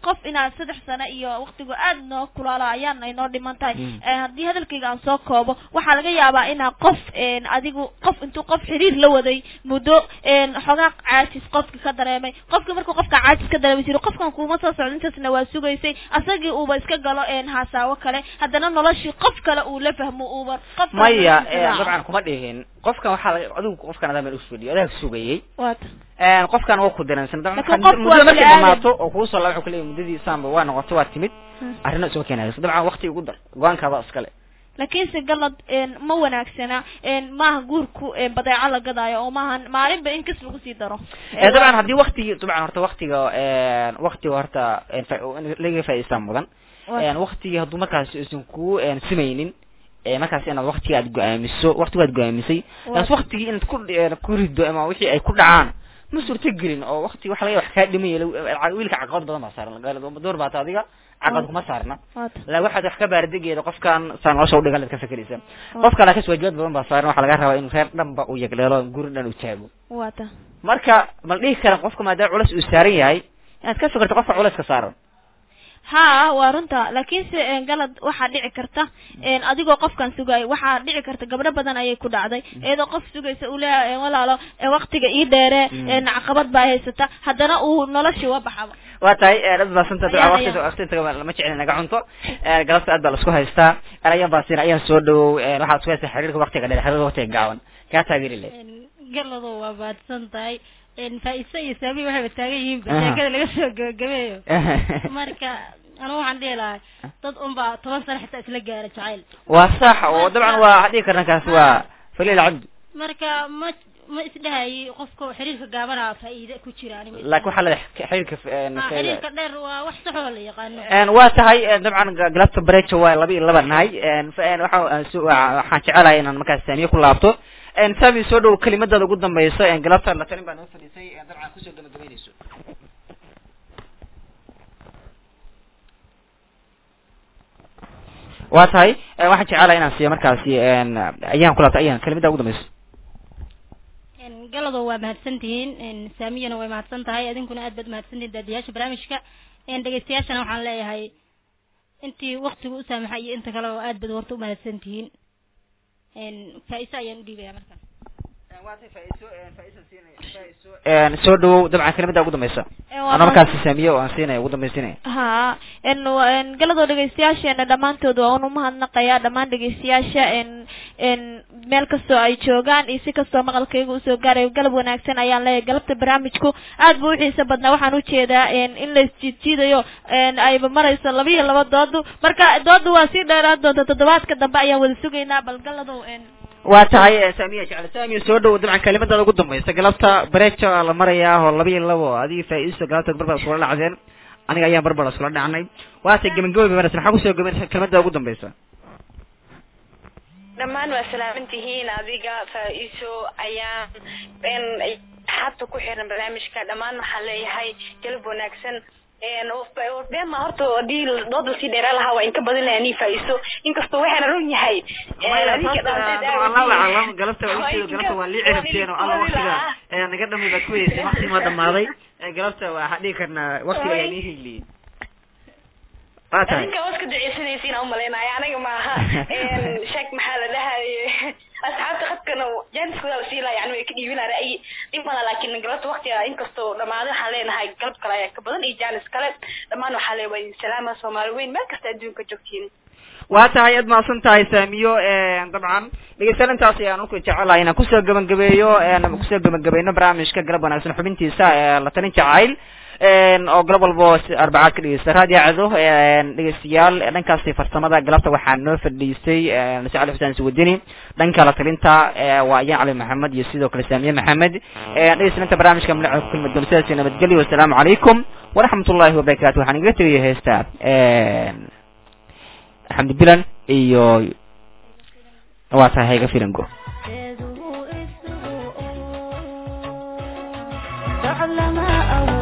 qof inaad saddex sano iyo waqtigu aad noo kulaalo ayaan inoo dhiman tahay Mm. Een, haddii hadalkayga aan soo koobo waxaa laga yaabaa inaa qof een, adigu qof intuu qof xiriir la waday muddo een, xogaa caajis qofki ka dareemay qofki markuu qofka caajis ka dareemay jiro qofkan kuma soo socdo intaasna waa sugaysay asagii uuba iska galo een, haasaawo kale haddana noloshii qof kale uu la fahmo uuba qof kale maya noloshiisa raaco. dabcan kuma dhihin qofkan waxaa laga adigu qofkan adaa meel usfadhiyo adaa sugayay waata Een, qofkan waa ku dareensan dabcan Laakiin waxaa- qofku muddo waa markay bini dhamaato oo kugu soo laba wuxuu kuleeyahay muddadii saanba waa noqotay waa timid Hmm. arrino isma keenayso dabcan waqti ugu dar go-aankaada iskale laakiinse galad een, ma wanaagsana een, maaha guurku een, badeeco la gadaayo oo maaha maalinba in kas lagu sii daro Eh, dabcan haddii waqtigii dabcan horta waqtiga een, waqtiga horta een, fa- in laga faa'iidstaa mudan een, waqtigii hadduu markaas isan ku een, simaynin ee markaas inaad waqtiga aad go-aamiso waqtiga aad go-aamisay taas waqtigii inaad ku een, ku rido ama wixii ay ku dhacaan ma suurtagelin oo waqti waxa laga wax kaa dhimaya lagu- wiilka caqabad badan baa saaran door baata adiga caqabad kuma saarna waata la waxaad wax ka baaradegeeda qofkan saa nolosha udhigan laad ka fekeraysa qofka laakiin waajibaad badan baa saaran waxaa laga rabaa inuu reer dhanba u yegleelo guri dhan u taago waata marka mal dhihi karan qofka maadaama culeys uu saaran yahay inaad ka fikirto qofka culeyska saaran haa waa runta laakiinse een, galad waxaa dhici karta een, adigoo qofkan sugaayo waxaa dhici karta gabdho badan ayay ku dhacday iyadoo qof sugaysa uu leeyahay een, walaalo een, waqtiga ii dheere Mm. een, caqabad baa haysata haddana uu noloshii wa baxaba waa tahay dad baasanta Ayaa, waqti ayaa. waqti inta lama jecel naga cunto Eh, galabta aad baa la isku haystaa ayaan baasina ayaan soo dhawow eh, waxaad isku haystaa xiriirka waqtiga dheer xiriirka waqtiga gaaban kaa taageeri leh galado waa baadsan tahay faa-isa iyo saami waxayba taagan yihiin Aha. sheekada laga soo gabagabeeyo marka anigu waxaan dhihi lahaa dad unbaa toban sano xitaa isla gaara jacayl waa sax oo dabcan waa waxaa dhihi karna kaasi waa faliil cabdi marka ma ma isdhahayay qofka xiriirka gaabana faa'iide ku jira aniga laakiin waxaa leedahay xiriirka een, Ah, xiriirka dheer waa wax saxoo la yaqaano een waa tahay een, dabcan ga- galabta barejo waa laba iyo laba nahay een fa- een, waxa aan soo- waa- waxaan jecelahay inaan markaas saamiye ku laabto een saami soo dhow kelimadaada ugu dambeysa een galabta la talin baa noo fadhiisay een dabcan kusoo gabagabeynayso waa tahay een, waxaan jecelahay inaan siiyo markaasi een ayaan ku laabto ayaan kelimada ugu dambeyso Een, galado waa mahadsan tihiin een, saamiyana way mahadsan tahay idinkuna aad baad mahadsan tihiin daadiyaasha barnaamijka een, dhegeystayaashana waxaan leeyahay intii waqtigu u saamaxay iyo inta kale oo aad baad horta u mahadsan tihiin een, faa-isa ayaan u dhiibaya markaas een soo dhawow dabcan kelimada ugu dambeysa Een, waa ana markaasi saamiye oo aan siinaya ugu dambeysinaya haa n n galadoo dhegeystayaasheena dhammaantood waa un umahadnaqayaa dhammaan dhegeystayaasha n n meel kastoo ay joogaan iyo si kastoo maqalkayga usoo gaarayo galab wanaagsan ayaan leeyahay galabta barnaamijku aad buu uxiisa badnaa waxaan ujeedaa n in la isjiidjiidayo n ayba marayso laba iyo laba doodu marka doodu waa sii dheeraan doonta toddobaadka dambe ayaan wada sugaynaa bal galadow n waa tahay eh, saamiya jecel saamiya soo dhow dabcan kelimadaada ugu dambeysa galabta bareja waa la marayaa oo laba iyo labo adiga faa-iiso galabta barbar iskula dhacdeen aniga ayaan barbar iskula dhacnay waase gebagaboy banaysa maxaa kusoo gabanaysa kelimada ugu dambeysa dhammaan waa salaaman tihiin adiga faa-iiso ayaan n xabta ku xiran barnaamijka dhammaan waxaan leeyahay galab wanaagsan bema horta hadii dood lasii dheeraa lahaa waa inka badin lahaa nii faa-iiso inkastoo waxaana run yahay galabta galabta waa lii cirabteen oo alla waktiga ee naga dhamay baad ku weysay wakti ma dhamaaday ee galabta waxaa dhihi karnaa waktiga ayaa nii higliyey waa tahay adinka waska duceysanaysiin aan umalaynaya aniga maaha sheek maxaa la dhahaye asxaabta khadkana jaaniskooda la siilaa yani way ka dhiibinaa ra'yi dhimana laakiin galabta waktiga inkastoo dhamaaday waxaan leenahay galab kale ayaa ka badan iyo jaanis kale dhammaan waxaa lee waa salaama soomaali weyn meel kasta adduunka joogtiin waa tahay aad mahadsan tahay saamiyo dabcan dhegeystayaal intaas ayaan ulku jecelahay inaan kusoo gabagabeeyo kusoo gabagabayno barnaamijka galab wanaagsan xubintiisa ee la talin jacayl oo galab walbo arbacaad ka dhegeysta raadiyo cado dhegeystayaal dhankaasi farsamada galabta waxaa noo fadhiisay nase cali xuseen iswadini dhanka la talinta waa ayaan cali maxamed iyo sidoo kale saamiye maxamed dhegeystayaal barnaamijka madaxa ku kulmi doona sidaas nabadgelyo wasalaamu calaykum waraxmat ullahi wabarakatu waxaan igaga tegaya heesta xamdi bilan iyo waa tahay hayga filango تعلم أو